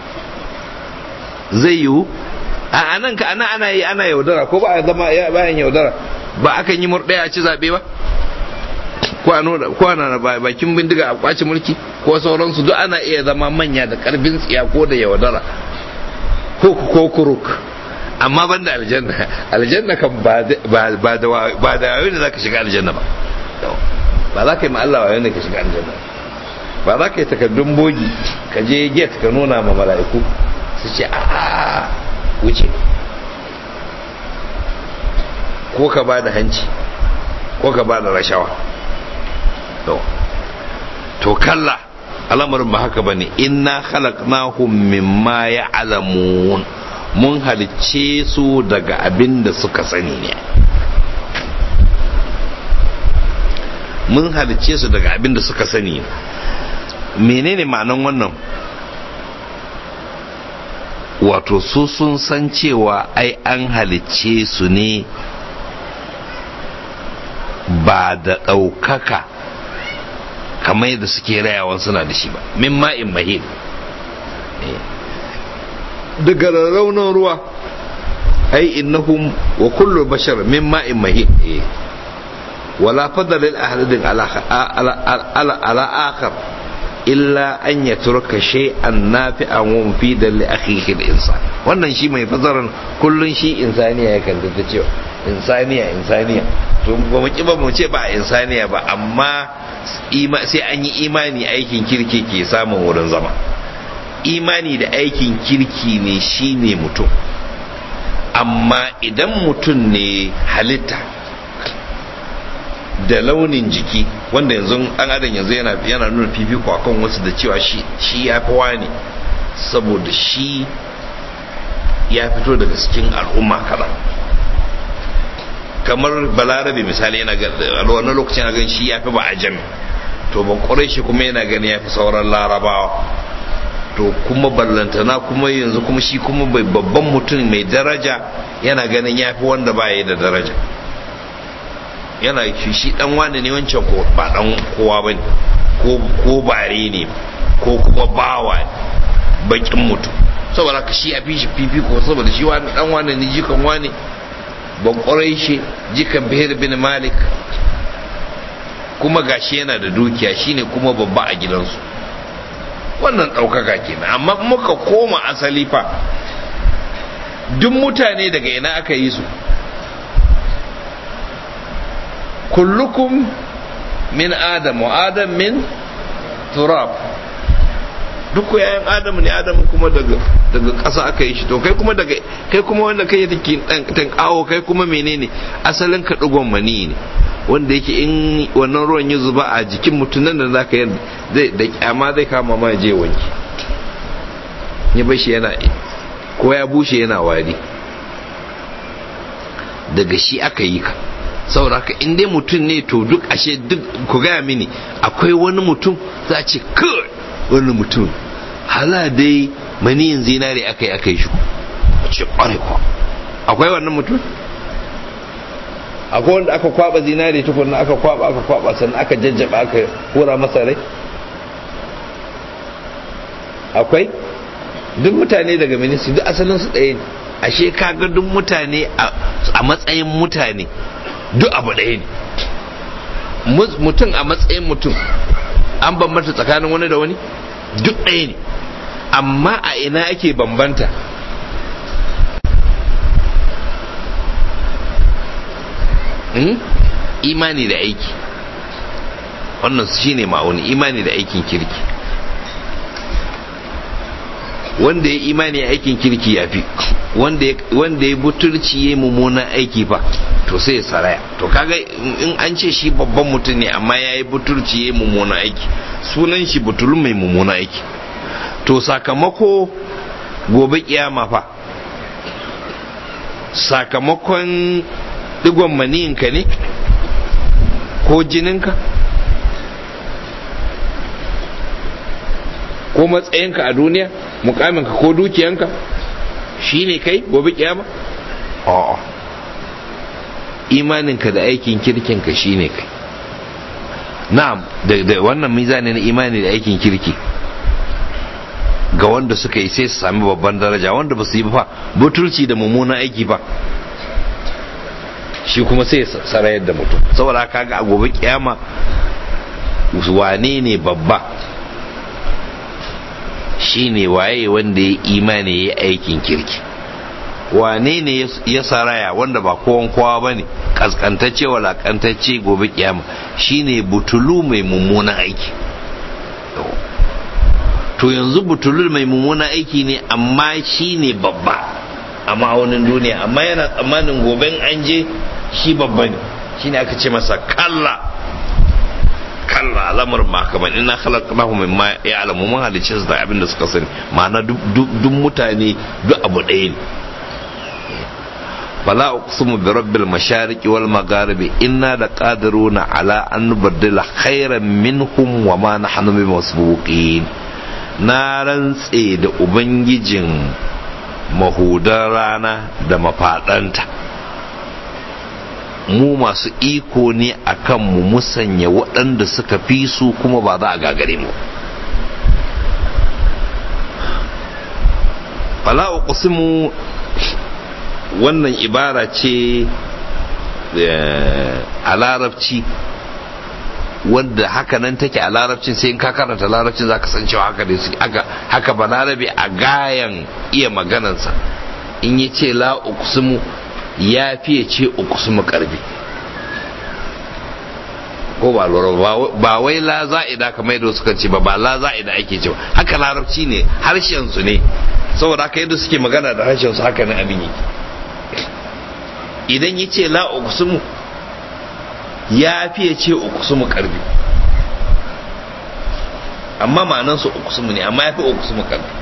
A: zai yiwu a nan ka ana ana yi ana yaudara ko ba a zama bayan yaudara ba akan yi murɗaya a ci zaɓe ba ko a nuna ko ana bakin bindiga a kwaci mulki ko sauransu duk ana iya zama manya da karfin tsiya ko da yaudara ko ko kuruk amma ban da aljanna aljanna kan ba da ba da yayin da zaka shiga aljanna ba ba za ka yi Allah wayo ne ka shiga aljanna ba za ka yi takardun bogi ka je gate ka nuna ma mala'iku su ce a wuce ko ka ba da hanci ko ka ba da rashawa to kalla al'amarin ba haka bane inna khalaqnahum mimma ya'lamun mun halicce su daga abin da suka sani ne mun halicce su daga abin da suka sani menene ma'anan wannan wato su sun san cewa ai an halicce su ne ba da ɗaukaka kamar yadda suke rayawan suna da shi ba min ma'in mahid daga raunin ruwa ai innahum wa kullu bashar min ma'in mahid wala fadala lil ahadin ala ala ala akhar illa an yatruka shay'an nafi'an wa mufidan li akhihi al-insan wannan shi mai fasaran kullun shi insaniya ya kanta cewa insaniya insaniya to ba mu ki ba mu ce ba insaniya ba amma sai an yi imani aikin kirki ke samun wurin zama imani da aikin kirki ne shine mutum amma idan mutum ne halitta da launin jiki wanda yanzu an adam yanzu yana yana nuna fifiko akan wasu da cewa shi shi ya fi wani saboda shi ya fito daga cikin al'umma kaza kamar balarabe misali yana ga a wani lokacin a gan shi ya fi ba a jami to ba kwarai shi kuma yana gani ya fi sauran larabawa to kuma ballantana kuma yanzu kuma shi kuma babban mutum mai daraja yana ganin ya fi wanda ba da daraja yana shi dan wani ne wancan ko ba dan kowa ba ne ko bare ne ko kuma bawa bakin mutum saboda ka shi a fi shi fifiko saboda shi wani dan wani ne jikan wani ban kwarai shi jikan bihir bin malik kuma gashi yana da dukiya shine kuma babba a gidansu wannan ɗaukaka kenan amma muka koma asali fa duk mutane daga ina aka yi su kullukum min adam wa adam min turab duk yayan adam ne adam kuma daga daga ƙasa aka yi shi to kai kuma daga kai kuma wanda kai take dan kawo kai kuma menene asalin ka dugon mani ne wanda yake in wannan ruwan ya zuba a jikin mutum nan da zaka yi zai da kyama zai kama ma je wanki ya bashi yana ko ya bushe yana wari daga shi aka yi ka saboda haka in dai mutum ne to duk ashe duk ku gaya mini akwai wani mutum za a ce kai wani mutum hala dai maniyin zinare aka yi aka yi shi a ce kwarai kwa akwai wannan mutum akwai wanda aka kwaba zinare tukunna aka kwaba aka kwaba sannan aka jajjaba aka hura masa rai akwai duk mutane daga ministry duk asalin su ɗaya ne ashe kaga duk mutane a matsayin mutane duk abu ɗaya ne mutum a matsayin mutum an bambanta tsakanin wani da wani duk ɗaya ne amma a ina ake bambanta imani da aiki wannan shi ne ma'auni imani da aikin kirki wanda ya imani aikin kirki ya fi wanda ya butulci ya mummunan aiki fa to sai ya saraya to kaga in an ce shi babban mutum ne amma ya yi butulci ya mummunan aiki sunan shi butulun mai mummunan aiki to sakamako gobe kiyama fa sakamakon digon maniyinka ne ko jininka ko matsayinka a duniya mukaminka ko dukiyanka shi ne kai gobe kiyama? a'a imaninka da aikin kirkinka shi ne kai na'am da wannan mizani na imani da aikin kirki ga wanda suka yi sai su sami babban daraja wanda ba su yi ba butulci da mummunan aiki ba shi kuma sai sarayar da mutum saboda kaga a gobe kiyama wane ne babba shi ne waye wanda ya imani ya aikin kirki wane ne ya saraya wanda ba kowan kowa ba ne kaskantacce walakantacce gobe kiyama shi ne butulu mai mummunan aiki to yanzu butulu mai mummunan aiki ne amma shi ne babba a ma'aunin duniya amma yana tsammanin goben an je shi babba ne shi ne aka ce masa kalla kalla lamar ma kamar ina khalaqnahu mimma ya'lamu mun halice su da abin da suka sani ma'ana duk mutane duk abu ɗaya ne fala uqsimu bi rabbil mashariqi wal magharibi inna laqadiruna ala an nubaddila khairan minhum wa ma nahnu bimasbuqin na rantse da ubangijin mahudan rana da mafaɗanta mu masu iko ne a kan mu musanya waɗanda suka fi su kuma ba za a gagare mu fala uqsimu wannan ibara ce a larabci wanda haka nan take a larabcin sai in ka karanta larabcin za ka san cewa haka ne haka haka ba larabe a gayan iya maganansa in ya ce la uqsimu ya fiye ce uqsimu karbi ko ba lura ba wai la za'ida kamar yadda suka ce ba ba la za'ida ake cewa haka larabci ne harshen su ne saboda haka yadda suke magana da harshen su haka ne abin yake idan ya ce la uqsimu ya fiye ce uqsimu karbi amma ma'anan su uqsimu ne amma ya fi uqsimu karbi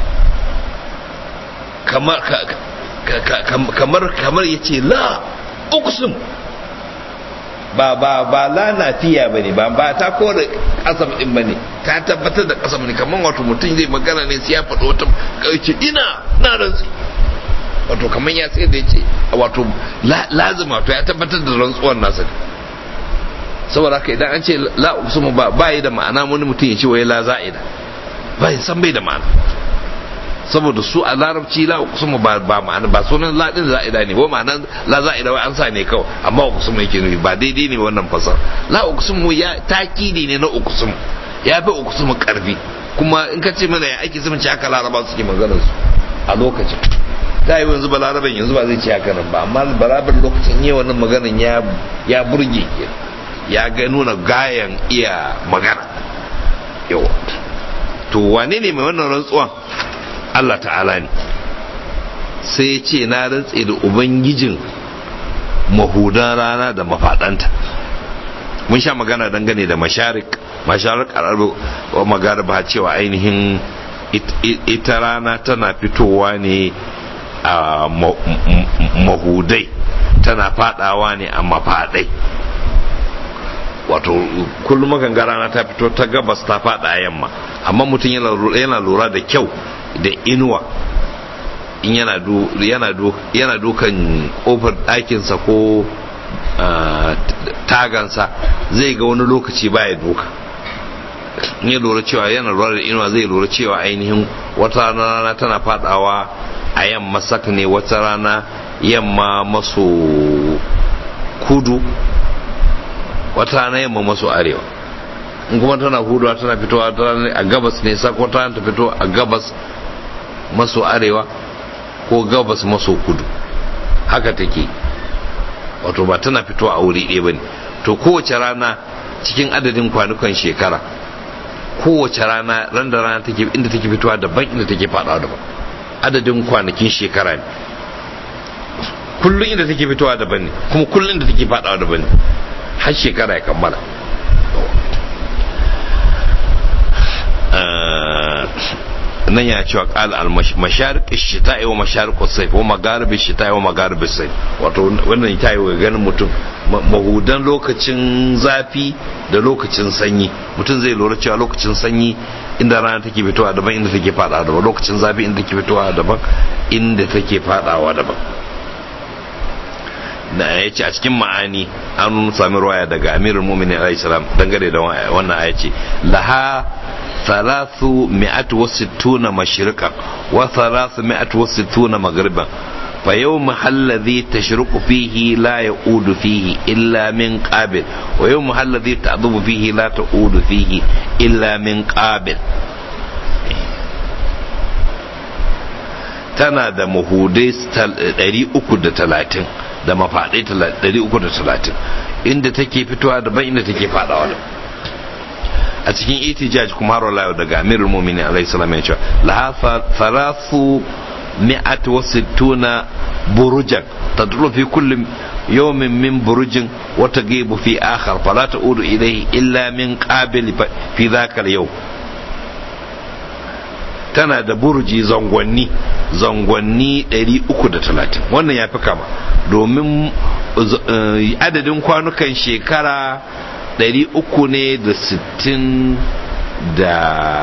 A: kamar kamar kamar ya ce la uqsimu ba ba ba la nafiya bane ba ba ta kore kasam din bane ta tabbatar da kasam ne kamar wato mutum zai magana ne sai ya faɗo wata kauce ina na rantsi wato kamar ya sai da yace wato lazima to ya tabbatar da rantsuwar nasa saboda haka idan an ce la usmu ba ba yi da ma'ana wani mutum ya ce wai la za'ida ba san bai da ma'ana saboda su a larabci la uqsimu ba ba ma'ana ba sunan la din za'ida ne ba ma'ana la za'ida wai an sa ne kawai amma uqsimu yake nufi ba daidai ne wannan fasar la uqsimu ya takidi ne na uqsimu ya fi uqsimu karfi kuma in ka ce mana ya ake zumunci haka laraba suke maganar su a lokacin ta yi yanzu balaraben yanzu ba zai ce haka nan ba amma balaraben lokacin yi wannan maganan ya ya burge ya ga nuna gayan iya magana yawa to wane ne mai wannan rantsuwan Allah ta'ala ne sai ya ce na rantse da ubangijin mahudan rana da mafaɗanta mun sha magana dangane da masharik masharik arabu wa magarba cewa ainihin ita rana tana fitowa ne a mahudai tana fadawa ne a mafaɗai wato kullum makan rana ta fito ta gabas ta fada yamma amma mutum yana lura da kyau da inuwa in yana yana dukan kofar ɗakinsa ko tagansa zai ga wani lokaci baya duka in ya lura cewa yana lura da inuwa zai lura cewa ainihin wata rana tana fadawa a yamma sak ne wata rana yamma maso kudu wata rana yamma maso arewa in kuma tana huduwa tana fitowa a gabas ne sak wata rana ta fito a gabas maso arewa ko gabas maso kudu haka take wato ba tana fitowa a wuri ɗaya ba ne to kowace rana cikin adadin kwanukan shekara kowace rana ran da rana take inda take fitowa daban inda take fadawa daban adadin kwanakin shekara ne kullum inda take fitowa daban ne kuma kullum inda take fadawa daban ne har shekara ya kammala nan ya cewa qala al masharik ash-shita'i wa masharik as-sayf wa magharib ash-shita'i wa magharib as-sayf wato wannan ta yi ganin mutum mahudan lokacin zafi da lokacin sanyi mutum zai lura cewa lokacin sanyi inda rana take fitowa daban inda take fadawa daban lokacin zafi inda take fitowa daban inda take fadawa daban da ya ce a cikin ma'ani an sami ruwaya daga amirul muminin alayhi salam dangane da wannan aya ce laha thalathu mi'atu wa sittuna mashriqan wa thalathu mi'atu wa sittuna maghriban fa yawm alladhi tashruqu fihi la ya'udu fihi illa min qabil wa yawm alladhi ta'dubu fihi la ta'udu fihi illa min qabil tana da mahudai 330 da mafaɗai 330 inda take fitowa daban inda take faɗawa da a cikin itijaj kuma har wala daga amirul mu'minin alaihi salam ya ce laha thalathu mi'at wa sittuna burujan tadlu fi kulli yawmin min burujin wa tagibu fi akhar fala ta'udu ilayhi illa min qabil fi dhaka al-yawm tana da burji zangonni zangonni 330 wannan ya fi kama domin adadin kwanukan shekara 300 ne da 60 da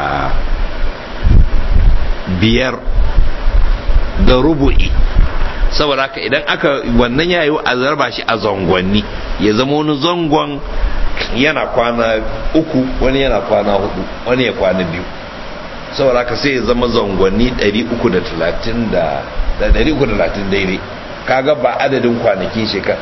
A: biyar da rubu'i saboda haka idan aka wannan yayi a zarba shi a zangonni ya zama wani zangon yana kwana uku wani yana kwana hudu wani ya kwana biyu saboda haka sai ya zama zangonni 330 da 330 daidai kaga ba adadin kwanakin shekara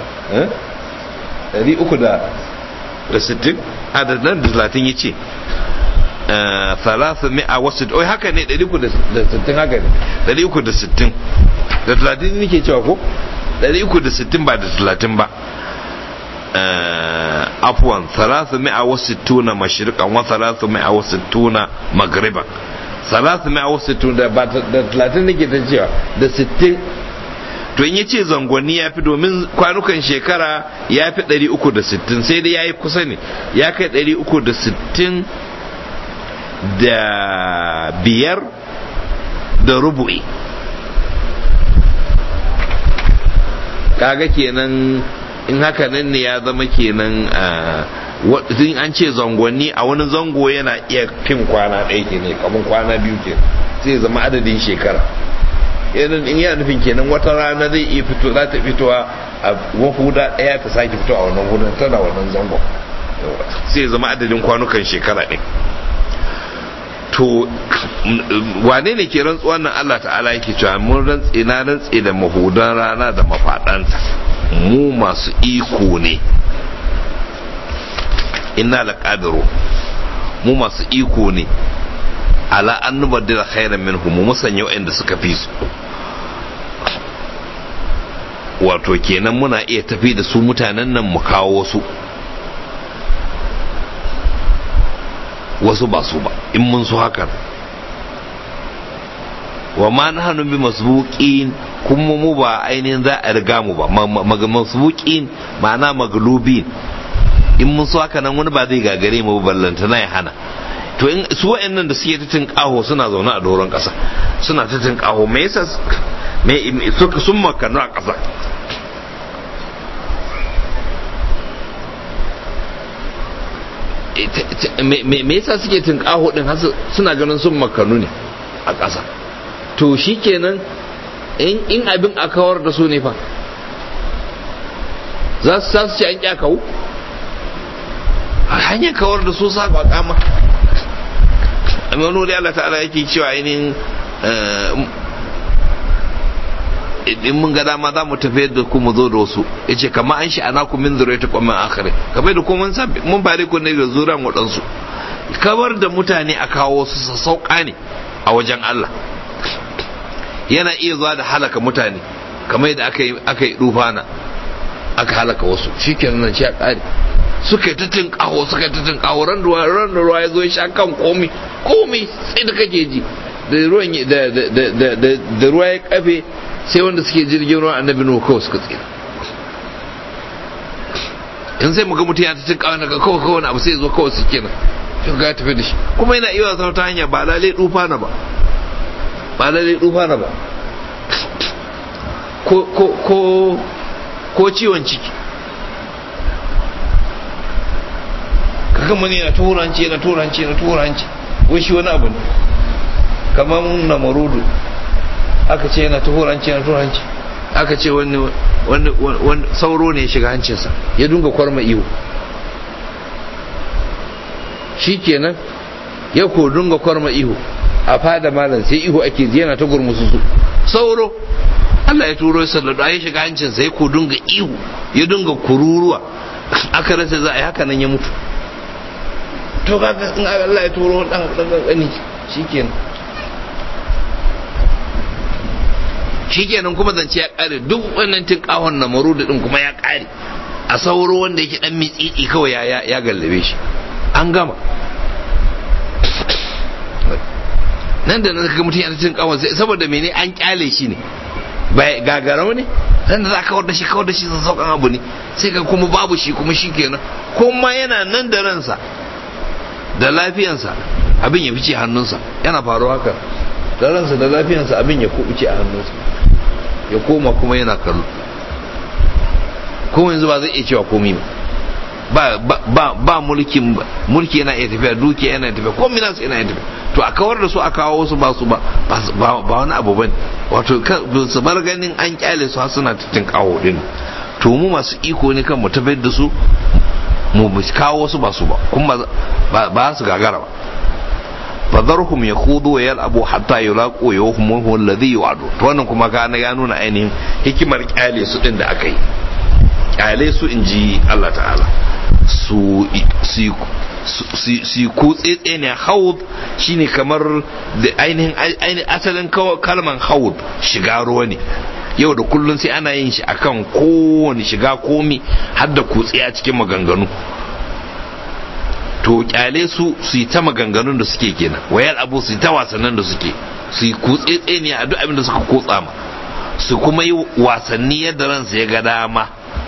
A: 360 adadin da 30 ya ce thalatha mi'a wasu oi haka ne 360 haka ne 360 da 30 nake cewa ko 360 ba da 30 ba afwan 360 mashriqan wa 360 maghriban 360 da ba da 30 nake ta cewa da 60 to in yace zangonni ya fi domin kwanukan shekara ya fi 360 sai dai ya yi kusa ne ya kai 360 da biyar da rubu'i kaga kenan in haka nan ne ya zama kenan in an ce zangonni a wani zango yana iya fin kwana ɗaya ke ne kamar kwana biyu ke sai zama adadin shekara irin in yana nufin kenan wata rana zai iya fito za ta fitowa a wahuda ɗaya ta sake fito a wannan hudun tana wannan zangon sai zama adadin kwanukan shekara ɗin to wane ne ke rantsuwan nan Allah ta'ala yake cewa mun rantsi na rantsi da mahudan rana da mafaɗanta mu masu iko ne inna laqadiru mu masu iko ne ala an nubaddila khairan minhum mu musanya waɗanda suka fi su wato kenan muna iya tafi da su mutanen nan mu kawo wasu wasu ba su ba in mun so hakan wa ma nahnu bi masbuqin kuma mu ba ainihin za a riga mu ba masbuqin ma'ana maglubin in mun so haka nan wani ba zai gagare mu ballanta na ya hana to in su wa'annan da suke ta tinkaho suna zaune a doron ƙasa suna ta tinkaho me yasa me suka sun makanu a ƙasa me yasa suke tinkaho din har suna ganin sun makanu ne a ƙasa to shikenan in abin a kawar da su ne fa za su ce an kyakawu hanyar kawar da su saba kama amma wani wuri Allah ta'ala yake cewa ainihin in mun ga dama za mu tafi da ku mu zo da wasu ya ce kama an shi ana ku min zure ta kwamin akhirin kamar da kuma mun bare ku ne ga zuran waɗansu kawar da mutane a kawo wasu sauƙa ne a wajen Allah yana iya zuwa da halaka mutane kamar yadda aka yi aka yi dufana aka halaka wasu shikenan nan shi a ƙare suka yi ta tinkawo suka yi ta tinkawo ran ruwa ran ruwa ya zo ya sha kan komi komi sai da kake ji da ruwan da da da da ruwa ya kafe sai wanda suke jirgin ruwa annabi nuhu kawai suka tsira in sai muga mutum ya ta tinkawo daga kawai kawai abu sai ya zo kawai su kenan shi ga tafi da shi kuma yana iya wasa ta hanya ba lalai dufa na ba ba lalai dufa na ba ko ko ko ko ciwon ciki kaga mun yana turanci yana turanci yana turanci wai shi wani abu ne kamar na marudu aka ce yana turanci yana turanci aka ce wani wani sauro ne ya shiga hancinsa ya dunga kwarma iyo shi kenan ya ko dunga kwarma ihu a fada malam sai ihu ake ji yana ta gurmusu su sauro Allah ya turo ya sallado ya shiga hancinsa ya ko dunga ihu ya dunga kururuwa aka rasa za a yi haka nan ya mutu to kaga in Allah ya turo dan dan gani shikenan shikenan kuma zance ya kare duk wannan tinkahon na marudu din kuma ya kare a sauro wanda yake dan mitsitsi kawai ya ya gallabe shi an gama nan da nan kaga mutum yana cin kawon saboda mene an kyale shi ne bai gagarau ne nan da za ka kawar da shi kawar da shi sun saukan abu ne sai ka kuma babu shi kuma shi kenan kuma yana nan da ransa da lafiyansa abin ya fice hannunsa yana faruwa haka da ransa da lafiyansa abin ya kubuce a hannunsa ya koma kuma yana kallo kuma yanzu ba zai iya cewa komi ba ba ba mulkin mulki yana iya tafiya duki yana tafiya komai nasu yana iya tafiya to a kawar da su a kawo wasu ba su ba ba wani abu bane wato su bar ganin an kyale su har suna titin kawo din to mu masu iko ne kan mu tafiyar da su mu kawo wasu ba su ba kuma ba su gagara ba fadharhum yakhudu wa yal'abu hatta yulaqu yawmuhu alladhi yu'adu to wannan kuma ka ya nuna ainihin hikimar kyale su din da aka yi kyale su inji Allah ta'ala su su kutse ne haud shine kamar da ainihin asalin kalman haud shiga ruwa ne yau da kullun sai ana yin shi akan kowane shiga komi har da kutse a cikin maganganu to kyale su su yi ta maganganun da suke kenan wayar abu su yi ta wasannin da suke su yi kutse tseniya a duk abin da suka kotsa ma su kuma yi wasanni yadda ransu ya ga dama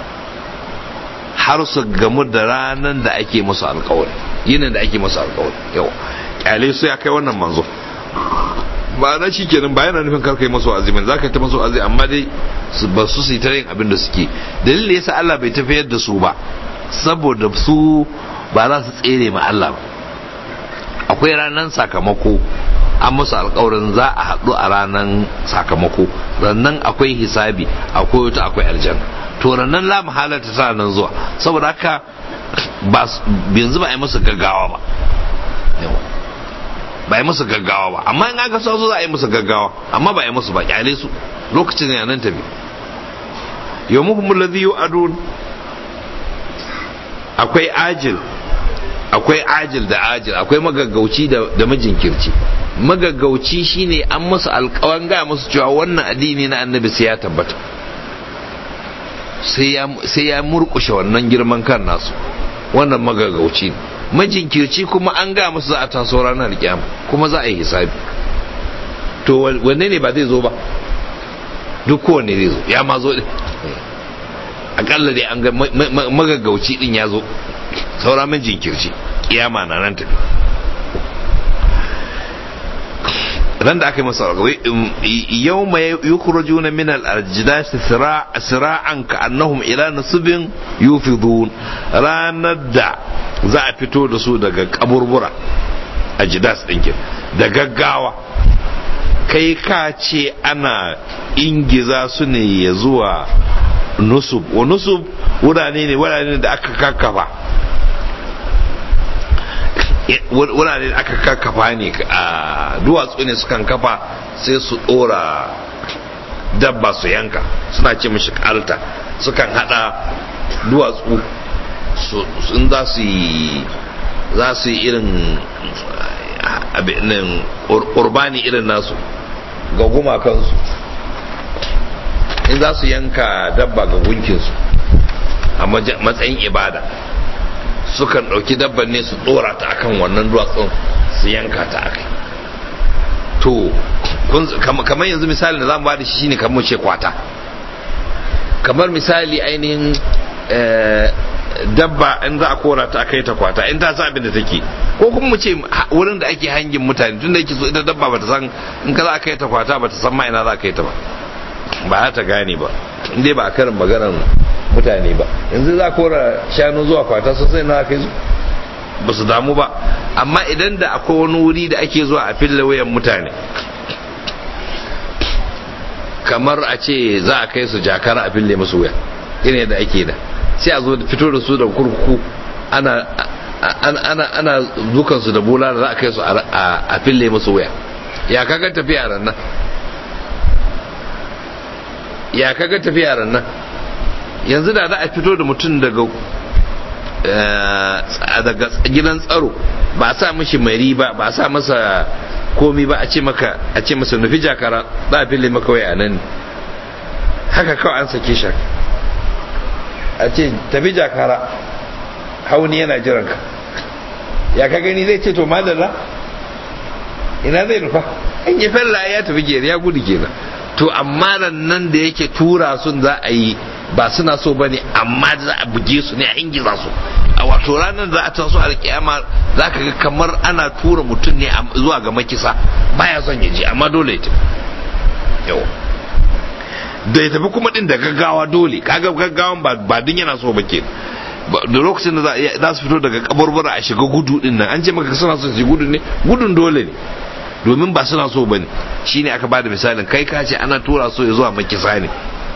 A: har su gamu da ranar da ake musu alkawari yinin da ake musu alkawari yau kyale su ya kai wannan manzo ba na shi kenan ba yana nufin karkai masu azimin za ka yi ta masu azimi amma dai ba su su yi ta yin abin da suke dalilin yasa Allah bai tafiyar da su ba saboda su ba za su tsere ma Allah ba akwai ranar sakamako an musu alkawarin za a haɗu a ranar sakamako rannan akwai hisabi akwai wata akwai aljanna to rannan la mahalarta ta nan zuwa saboda haka yanzu ba a yi musu gaggawa ba ba yi musu gaggawa ba amma in aka so za a yi musu gaggawa amma ba yi musu ba kyale su lokacin ne nan tafi yau muhimmin ladhi yu'adun akwai ajil akwai ajil da ajil akwai magaggauci da majinkirci magaggauci shine an musu alkawan gaya musu cewa wannan addini na annabi sai ya tabbata sai ya murkushe wannan girman kan nasu wannan magaggauci ne majinkirci kuma an ga musu za a taso ranar kiyama kuma za a yi hisabi to wanne ne ba zai zo ba duk kowanne zai zo ya ma zo din akalla dai an ga magaggauci din ya zo saura majinkirci kiyama na nan tafi ran da aka yi masa alƙawai yau mai yukhrajuna min al-ajdasi sira'an ka annahum ila nasibin yufidun ranar da za a fito da su daga kaburbura ajdas ɗinkin da gaggawa kai ka ce ana ingiza su ne ya zuwa nusub wa nusub wurare ne wurare da aka kakkafa wurare da aka kakkafa ne a duwatsu ne sukan kafa sai su dora dabba su yanka suna ce mashi kalta sukan hada duwatsu sun za su yi za su yi irin abin urbani irin nasu ga gumakansu in za su yanka dabba ga gunkinsu a matsayin ibada sukan ɗauki dabban ne su ɗora ta akan wannan duwatsun su yanka ta akai to kamar yanzu misali da zamu bada shi shine kamar ce kwata kamar misali ainihin dabba in za a kora ta kai ta kwata in ta sa abin da take ko kuma mu ce wurin da ake hangin mutane tun da yake so ita dabba bata san in ka za a kai ta kwata bata san ma ina za a kai ta ba ba za ta gane ba in dai ba a karin maganar mutane ba yanzu za kora shanu zuwa kwata sosai na kai ba su damu ba amma idan da akwai wani wuri da ake zuwa a fille wayan mutane kamar a ce za a kai su jakara a fille musu waya irin yadda ake da sai a zo da fito da su da kurkuku ana ana ana dukan su da bola da za a kai su a fille musu waya ya kaga tafiya ran nan ya kaga tafiya ran nan yanzu da za a fito da mutum daga daga gidan tsaro ba a sa mishi mari ba ba a sa masa komi ba a ce maka a ce masa nufi jakara za a fille maka wai a nan haka kawai an sake shi a ce tafi jakara hauni yana jiran ka ya ka gani zai ce to madalla ina zai nufa an yi fella ya tafi gere ya gudu kenan to amma nan da yake tura sun za a yi ba suna so bane amma za a buge su ne a ingiza su a wato ranar za a taso alkiyama za ka ga kamar ana tura mutum ne zuwa ga makisa baya son ya je amma dole ya tafi yau da ya tafi kuma din da gaggawa dole kaga gaggawan ba din yana so ba ke da lokacin da za su fito daga kaburbura a shiga gudu din nan an ce maka suna son su gudu ne gudun dole ne domin ba suna so bane shine aka bada misalin kai ka ce ana tura so ya zuwa makisa ne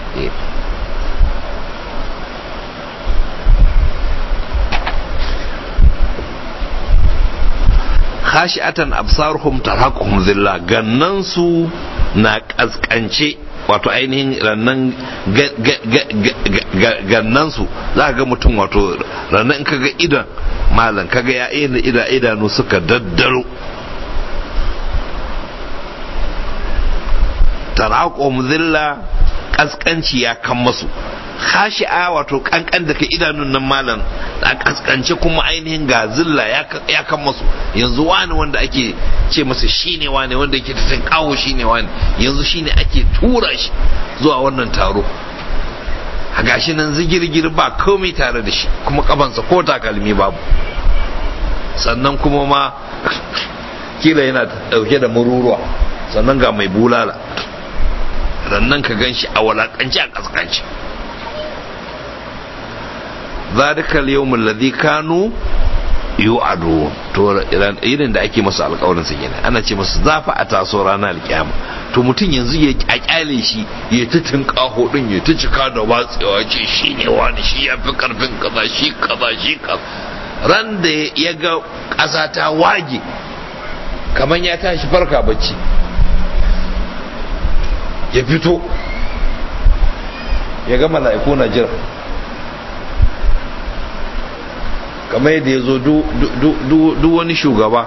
A: khashi'atan absaruhum tarhaquhum zilla gannan su na kaskance wato ainihin rannan gannan su za ga mutum wato rannan in kaga idan malam kaga ya ida idanu suka daddaro tarhaquhum zilla kaskanci ya kan masu khashi'a wato kankan da ka idanun nan malam a kaskance kuma ainihin ga zilla ya kan masu yanzu wani wanda ake ce masa shine wani wanda yake tatin kawo shine wani yanzu shine ake tura shi zuwa wannan taro a gashi nan zigirgir ba komai tare da shi kuma kafansa ko takalmi babu sannan kuma ma kila yana dauke da mururuwa sannan ga mai bulala sannan ka gan shi a walakanci a kaskanci zalika al-yawm alladhi kanu yu'adu to irin da ake masa alƙawarin sa kenan ana ce masa zafa a taso ranar alƙiyama to mutum yanzu ya kyale shi ya ta tinkaho din ya ta cika da watsewa ce shi ne wani shi ya fi karfin kaza shi kaza shi kaza ran da ya ga ƙasa ta wage kamar ya tashi farka bacci ya fito ya ga mala'iku na jira kamar yadda ya zo duk wani shugaba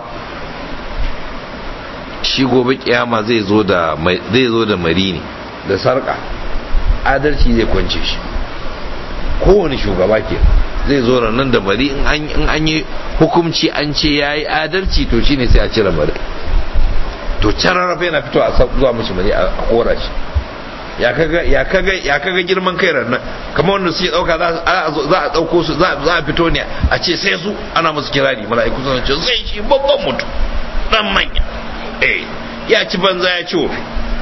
A: shi gobe kiyama zai zo da mari ne da sarka adalci zai kwance shi kowane shugaba ke zai zo nan da mari in an yi hukumci an ce ya yi adalci to shine sai a cire mari to can rarrafe yana fito a zuwa mashi mari a kora shi ya kaga girman kai nan kamar wanda suke dauka za a dauko su za a fito ne a ce sai su ana musu kirari mala'iku sun ce sai shi babban mutum dan manya eh ya ci banza ya ci wofi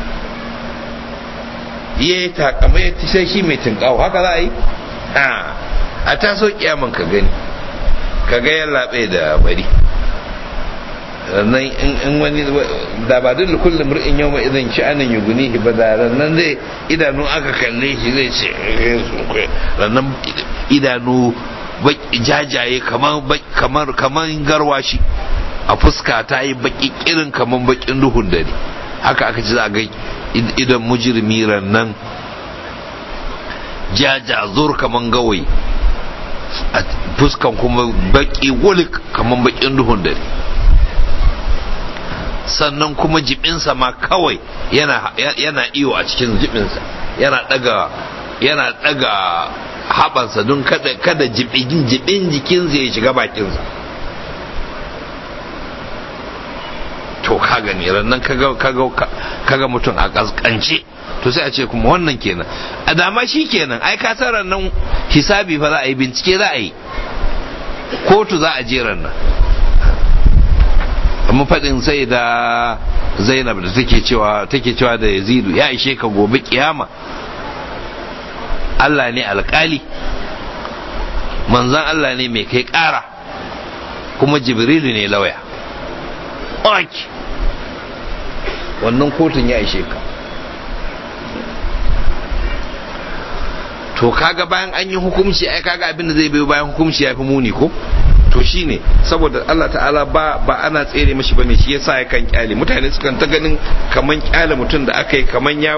A: ya yi takama ya ci sai shi mai tinkawo haka za a yi a taso kiyaman ka gani ka ga ya labe da bari rannan in wani da ba duk kullum mur'in yau mai idan sha'anin yuguni ba da rannan zai idanu aka kalle shi zai ce rannan idanu jajaye kamar kamar garwashi a fuska ta yi baki kirin kamar bakin duhun dare haka aka ci za a ga idan mujirmi rannan jaja zur kamar gawayi a fuskan kuma baki wulik kamar bakin duhun dare sannan kuma jibinsa ma kawai yana, yana iyo a cikin jibinsa yana daga yana daga habansa don kada, kada jibin jibin jikinsa ya shiga bakinsa to ka gani rannan kaga, kaga, kaga mutum a kaskance to sai a ce kuma wannan kenan a dama shi kenan ai ka san rannan hisabi fa za a yi bincike za a yi kotu za a je rannan amma faɗin sai da zainab da take cewa take cewa da yazidu ya ishe ka gobe kiyama Allah ne alƙali manzan Allah ne mai kai ƙara kuma jibrilu ne lauya ok wannan kotun ya ishe ka to kaga bayan an yi hukumci ai kaga abin da zai biyo bayan hukumci ya fi muni ko to shine saboda Allah ta'ala ba ba ana tsere mashi bane shi yasa ya kan kyale mutane sukan ta ganin kaman kyale mutum da aka yi kaman ya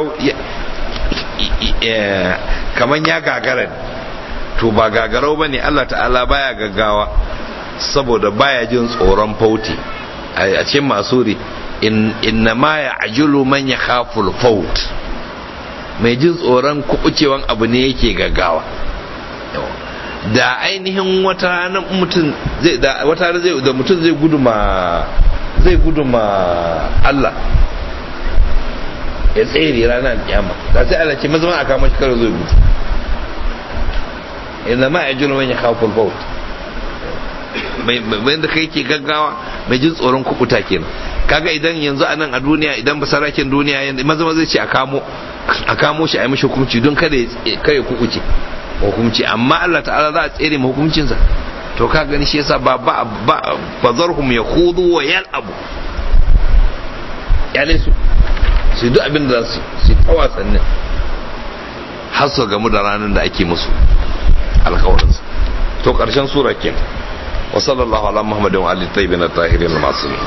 A: kaman ya gagara to ba gagarau bane Allah ta'ala baya gaggawa saboda baya jin tsoron fauti a cikin masuri inna ma ya ajilu man ya khaful faut mai jin tsoron kubucewan abu ne yake gaggawa da ainihin wata ranar mutum zai da wata ranar zai da mutum zai gudu ma zai gudu ma Allah ya tsere ranar kiyama da sai Allah ce mazama a kama shi karo zai gudu inna ma ajulu man yakhaful faut mai da kai ke gaggawa mai jin tsoron kubuta kenan kaga idan yanzu a nan a duniya idan basarakin duniya maza maza ce a kamo a kamo shi a yi mashi hukunci don kada ya kubuce hukunci amma Allah ta'ala za a tsere ma hukuncinsa to ka gani shi yasa ba ba ba bazarhum yakhudu wa yal'abu yale su su duk abin da su su ta wasannin har su gamu da ranar da ake musu alkawarinsa to karshen sura kenan wa sallallahu ala muhammadin wa alihi tayyibin at-tahirin al-ma'sumin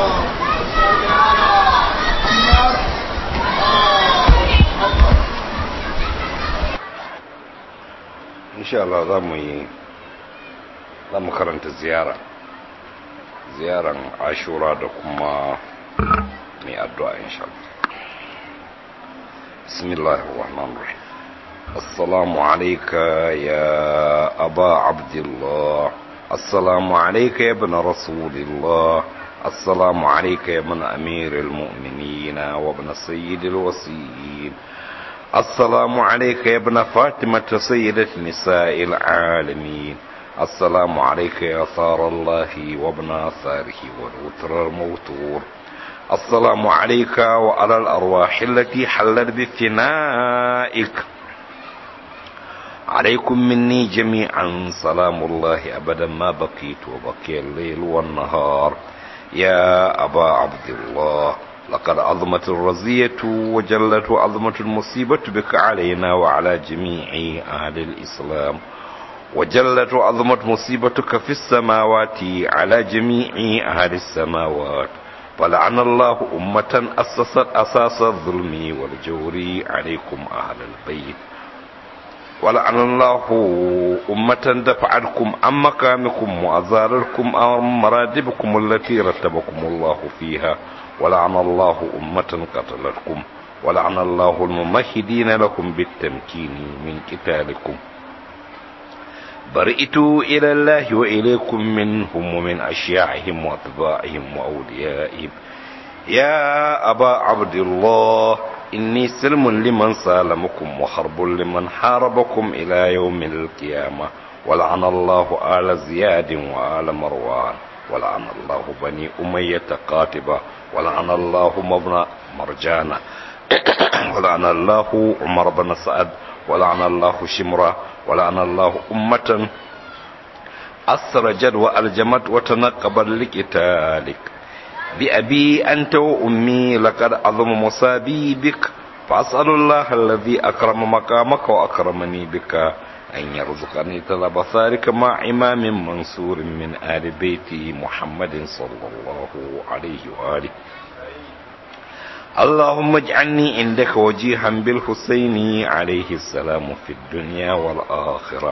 A: insha Allah za mu yi za mu karanta ziyara ziyaran ashura da kuma mai addu'a insha Allah
B: بسم الله الرحمن الرحيم السلام عليك يا أبا عبد الله السلام عليك يا ابن رسول الله السلام عليك يا ابن أمير المؤمنين وابن سيد الوصيين السلام عليك يا ابن فاطمة سيدة نساء العالمين السلام عليك يا ثار الله وابن ثاره والوتر الموتور السلام عليك وعلى الأرواح التي حلت بفنائك عليكم مني جميعا سلام الله أبدا ما بقيت وبقي الليل والنهار يا أبا عبد الله لقد عظمت الرزية وجلت وعظمت المصيبة بك علينا وعلى جميع أهل الإسلام وجلت وعظمت مصيبتك في السماوات على جميع أهل السماوات ولعن الله أمة أسست أساس الظلم والجور عليكم أهل البيت ولعن الله أمة دفعتكم عن مقامكم وأزاركم عن مراتبكم التي رتبكم الله فيها ولعن الله أمة قتلتكم ولعن الله الممهدين لكم بالتمكين من قتالكم برئت إلى الله وإليكم منهم ومن أشياعهم وأتباعهم وأوليائهم يا أبا عبد الله إني سلم لمن سالمكم وحرب لمن حاربكم إلى يوم القيامة ولعن الله آل زياد وآل مروان ولعن الله بني أمية قاتبة ولعن الله مبنى مرجانة ولعن الله عمر بن سعد ولعن الله شمرة ولعن الله أمة أسرجت وألجمت وتنقبت لقتالك بأبي أنت وأمي لقد عظم مصابي بك فأسأل الله الذي أكرم مقامك وأكرمني بك أن يرزقني طلب ثارك مع إمام منصور من آل بيت محمد صلى الله عليه وآله اللهم اجعلني عندك وجيها بالحسين عليه السلام في الدنيا والآخرة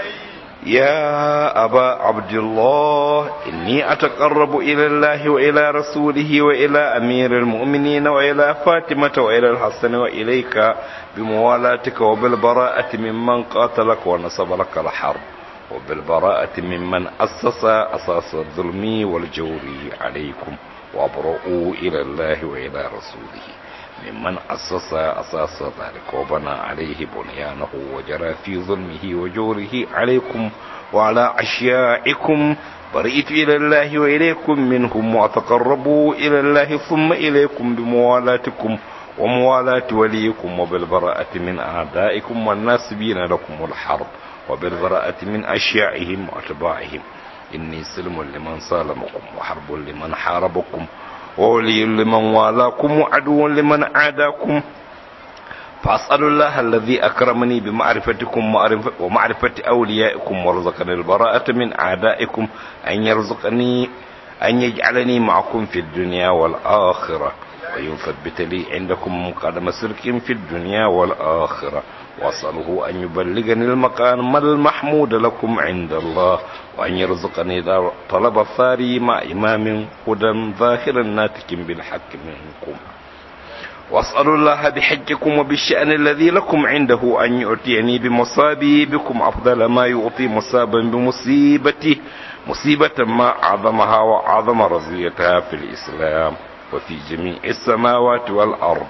B: يا أبا عبد الله إني أتقرب إلى الله وإلى رسوله وإلى أمير المؤمنين وإلى فاطمة وإلى الحسن وإليك بموالاتك وبالبراءة ممن قاتلك ونصب لك الحرب وبالبراءة ممن أسس أساس الظلم والجور عليكم وابرؤوا إلى الله وإلى رسوله ممن أسس أساس ذلك وبنى عليه بنيانه وجرى في ظلمه وجوره عليكم وعلى أشيائكم برئت إلى الله وإليكم منهم وأتقربوا إلى الله ثم إليكم بموالاتكم وموالاة وليكم وبالبراءة من أعدائكم والناسبين لكم الحرب وبالبراءة من أشيائهم وأتباعهم إني سلم لمن صالمكم وحرب لمن حاربكم وولي لمن والاكم وعدو لمن عاداكم فأسأل الله الذي أكرمني بمعرفتكم ومعرفة أوليائكم ورزقني البراءة من أعدائكم أن يرزقني أن يجعلني معكم في الدنيا والآخرة ويثبت لي عندكم قدم سلك في الدنيا والآخرة وأسأله أن يبلغني المقام المحمود لكم عند الله وأن يرزقني طلب الثاري مع إمام هدى ظاهر ناتك بالحق منكم وأسأل الله بحجكم وبالشأن الذي لكم عنده أن يؤتيني بمصابي بكم أفضل ما يعطي مصابا بمصيبته مصيبة ما أعظمها وأعظم رزيتها في الإسلام وفي جميع السماوات والأرض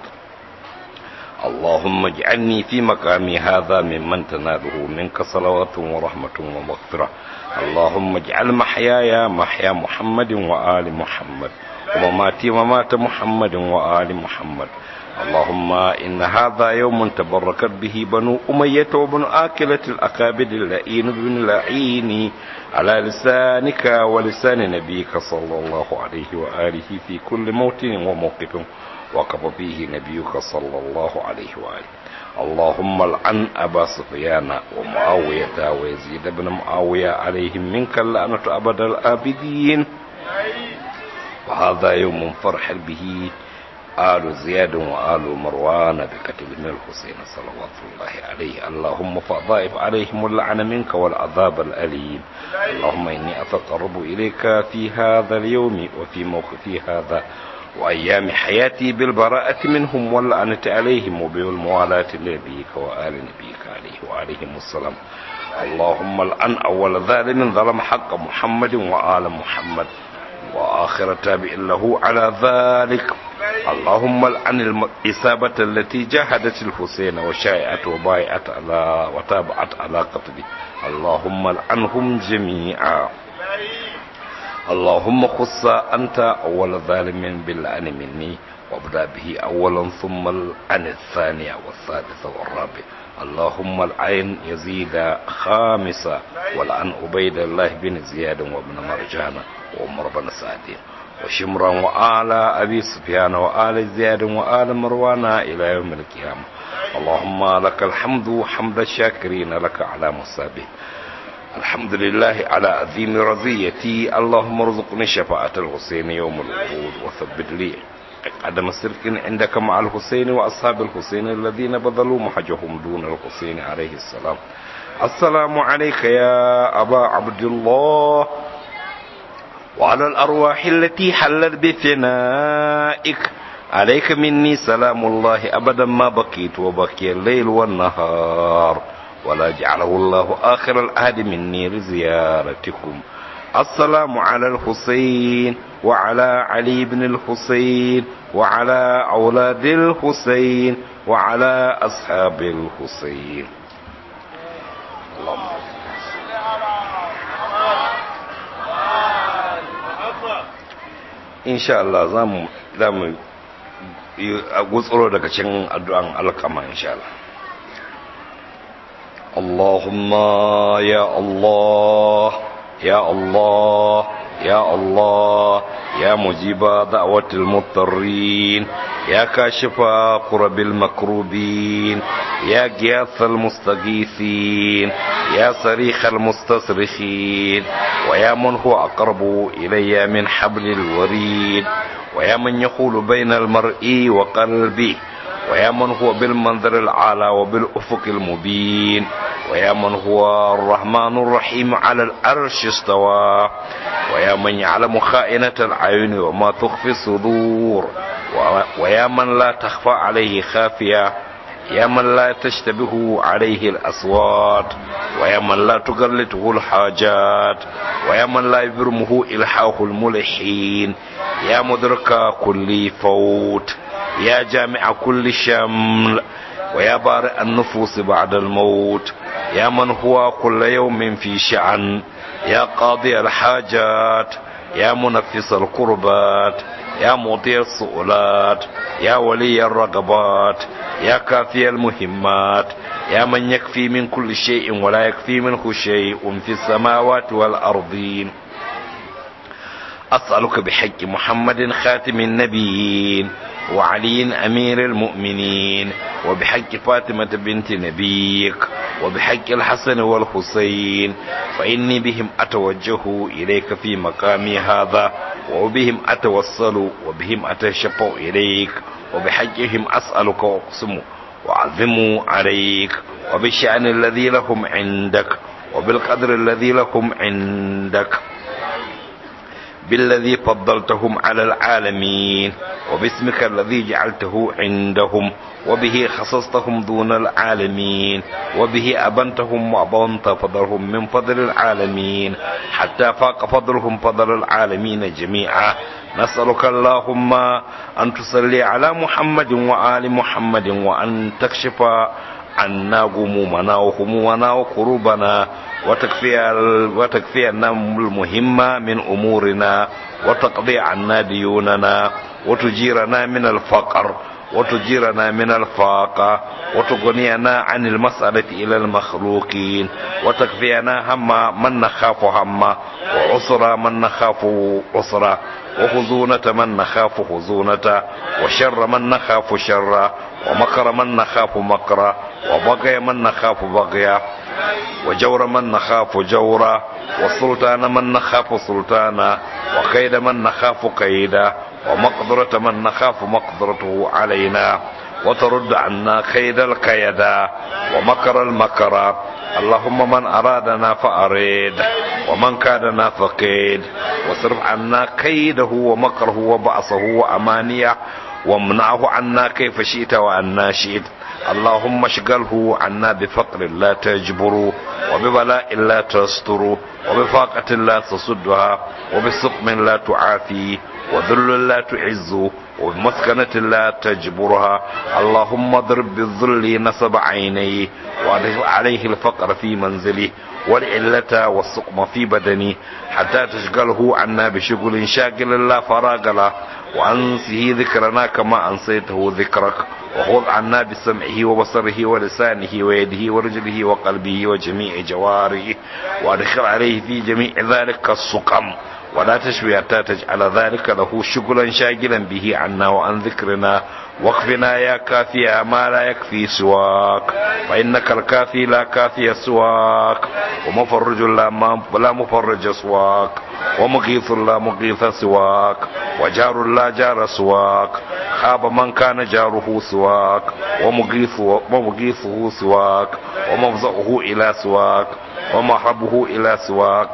B: اللهم اجعلني في مقامي هذا ممن تناله منك صلوات ورحمة ومغفرة اللهم اجعل محياي محيا محمد وآل محمد ومماتي ممات محمد وآل محمد اللهم إن هذا يوم تبركت به بنو أمية وبن آكلة الأكابد اللئين بن لعين على لسانك ولسان نبيك صلى الله عليه وآله في كل موطن وموقف وقف فيه نبيك صلى الله عليه وآله اللهم العن أبا سفيان ومعاوية ويزيد بن معاوية عليهم منك اللعنة أبد الآبدين وهذا يوم فرح به آل زياد وآل مروان بقتل من الحسين صلوات الله عليه اللهم فضائف عليهم اللعن منك والعذاب الأليم اللهم إني أتقرب إليك في هذا اليوم وفي موقفي هذا وأيام حياتي بالبراءة منهم واللعنة عليهم وبالموالاة لنبيك وآل نبيك عليه وعليهم السلام اللهم الآن أول ظالم ظلم حق محمد وآل محمد وآخر تابع له على ذلك اللهم الآن الإصابة التي جاهدت الحسين وشايعت وبايعت على وتابعت على قتله اللهم العنهم جميعا اللهم خص أنت أول ظالم باللعن مني وابدأ به أولا ثم العن الثانية والثالثة والرابع اللهم العين يزيد خامسة والعن عبيد الله بن زياد وابن مرجان وعمر بن سعد وشمرا وآل أبي سفيان وآل زياد وآل مروان إلى يوم القيامة اللهم لك الحمد حمد الشاكرين لك على مصابه الحمد لله على عظيم رضيتي اللهم ارزقني شفاعة الحسين يوم الوقود وثبت لي عدم سرك عندك مع الحسين وأصحاب الحسين الذين بذلوا محجهم دون الحسين عليه السلام السلام عليك يا أبا عبد الله وعلى الأرواح التي حلت بفنائك عليك مني سلام الله أبدا ما بقيت وبقي الليل والنهار ولا جعله الله آخر العهد مني لزيارتكم السلام على الحسين وعلى علي بن الحسين وعلى أولاد الحسين وعلى أصحاب الحسين اللهم إن شاء الله زام زام gutsuro daga cikin addu'an alkama insha Allah اللهم يا الله يا الله يا الله يا مجيب دعوة المضطرين يا كاشف كرب المكروبين يا غياث المستغيثين يا صريخ المستصرخين ويا من هو أقرب إلي من حبل الوريد ويا من يحول بين المرء وقلبه ويا من هو بالمنظر العالى وبالأفق المبين ويا من هو الرحمن الرحيم على الأرش استوى ويا من يعلم خائنة العيون وما تخفي الصدور ويا من لا تخفى عليه خافية يا من لا تشتبه عليه الأصوات ويا من لا تقلته الحاجات ويا من لا يبرمه إلحاه الملحين يا مدرك كل فوت يا جامع كل شمل ويا بارئ النفوس بعد الموت يا من هو كل يوم في شأن يا قاضي الحاجات يا منفس القربات يا مطيع السؤلات يا ولي الرغبات يا كافي المهمات يا من يكفي من كل شيء ولا يكفي منه شيء في السماوات والأرضين أسألك بحق محمد خاتم النبيين وعلي أمير المؤمنين وبحق فاطمة بنت نبيك وبحق الحسن والحسين فإني بهم أتوجه إليك في مقامي هذا وبهم أتوصل وبهم أتشفع إليك وبحقهم أسألك وأقسم وأعظم عليك وبالشأن الذي لهم عندك وبالقدر الذي لهم عندك بالذي فضلتهم على العالمين وباسمك الذي جعلته عندهم وبه خصصتهم دون العالمين وبه أبنتهم وأبنت فضلهم من فضل العالمين حتى فاق فضلهم فضل العالمين جميعا نسألك اللهم أن تصلي على محمد وآل محمد وأن تكشف عنا غمومنا وهمومنا وكروبنا وتكفي وتكفي المهمة من أمورنا وتقضي عنا ديوننا وتجيرنا من الفقر وتجيرنا من الفاقة وتغنينا عن المسألة إلى المخلوقين وتكفينا هم من نخاف هم وعسر من نخاف عسرا وخزونة من نخاف خزونة وشر من نخاف شرا ومكر من نخاف مكرا وبغي من نخاف بغيا وجور من نخاف جورا وسلطان من نخاف سلطانا وكيد من نخاف كيدا ومقدرة من نخاف مقدرته علينا وترد عنا كيد الكيدا ومكر المكر اللهم من أرادنا فأريد ومن كادنا فقيد واصرف عنا كيده ومكره وبعصه وأمانيه وامنعه عنا كيف شئت وأنا شئت اللهم اشغله عنا بفقر لا تجبر وببلاء لا تستر وبفاقة لا تصدها وبسقم لا تعافي وذل لا تعز وبمسكنة لا تجبرها اللهم اضرب بالذل نصب عينيه وادخل عليه الفقر في منزله والعلة والسقم في بدني حتى تشغله عنا بشغل شاغل لا فراغ له وأنسه ذكرنا كما أنسيته ذكرك وخذ عنا بسمعه وبصره ولسانه ويده ورجله وقلبه وجميع جواره وادخل عليه في جميع ذلك السقم ولا تشوي حتى تجعل ذلك له شغلا شاغلا به عنا وعن ذكرنا واكفنا يا كافي ما لا يكفي سواك فإنك الكافي لا كافي سواك ومفرج لا, لا مفرج سواك ومغيث لا مغيث سواك وجار لا جار سواك خاب من كان جاره سواك ومغيث ومغيثه سواك ومفزعه إلى سواك ومحربه إلى سواك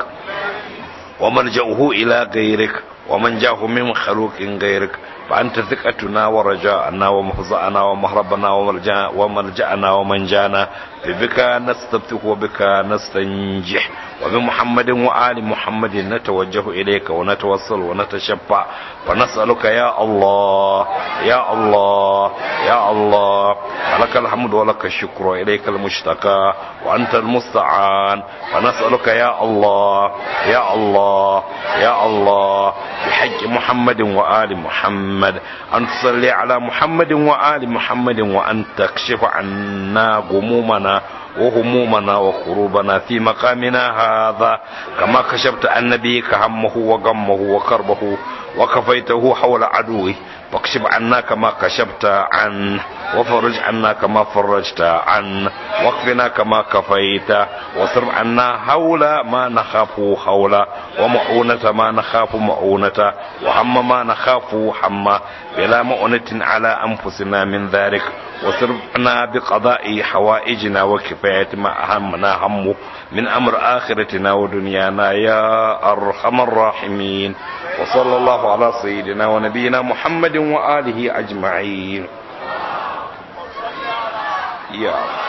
B: وملجأه إلى غيرك ومن جاه من خلوق غيرك فأنت ثقتنا ورجاءنا ومفزعنا ومهربنا وملجأنا ومن جانا بك نستفتح وبك نستنجح وبمحمد وآل محمد نتوجه إليك ونتوصل ونتشفع ونسألك يا الله يا الله يا الله لك الحمد ولك الشكر وإليك المشتكى وأنت المستعان ونسألك يا الله يا الله يا الله بحق محمد وآل محمد أن تصلي على محمد وآل محمد وأن تكشف عنا غمومنا وهمومنا وكروبنا في مقامنا هذا كما كشفت عن نبيك همه وغمه وكربه وكفيته حول عدوه فاكشف عنا كما كشفت عنه وفرج عنا كما فرجت عنه واكفنا كما كفيت واصرف عنا حول ما نخاف حول ومعونة ما نخاف معونة وهم ما نخاف حما بلا مؤنة على أنفسنا من ذلك وصرفنا بقضاء حوائجنا وكفاية ما أهمنا همه من أمر آخرتنا ودنيانا يا أرحم الراحمين وصلى الله على سيدنا ونبينا محمد وآله أجمعين يا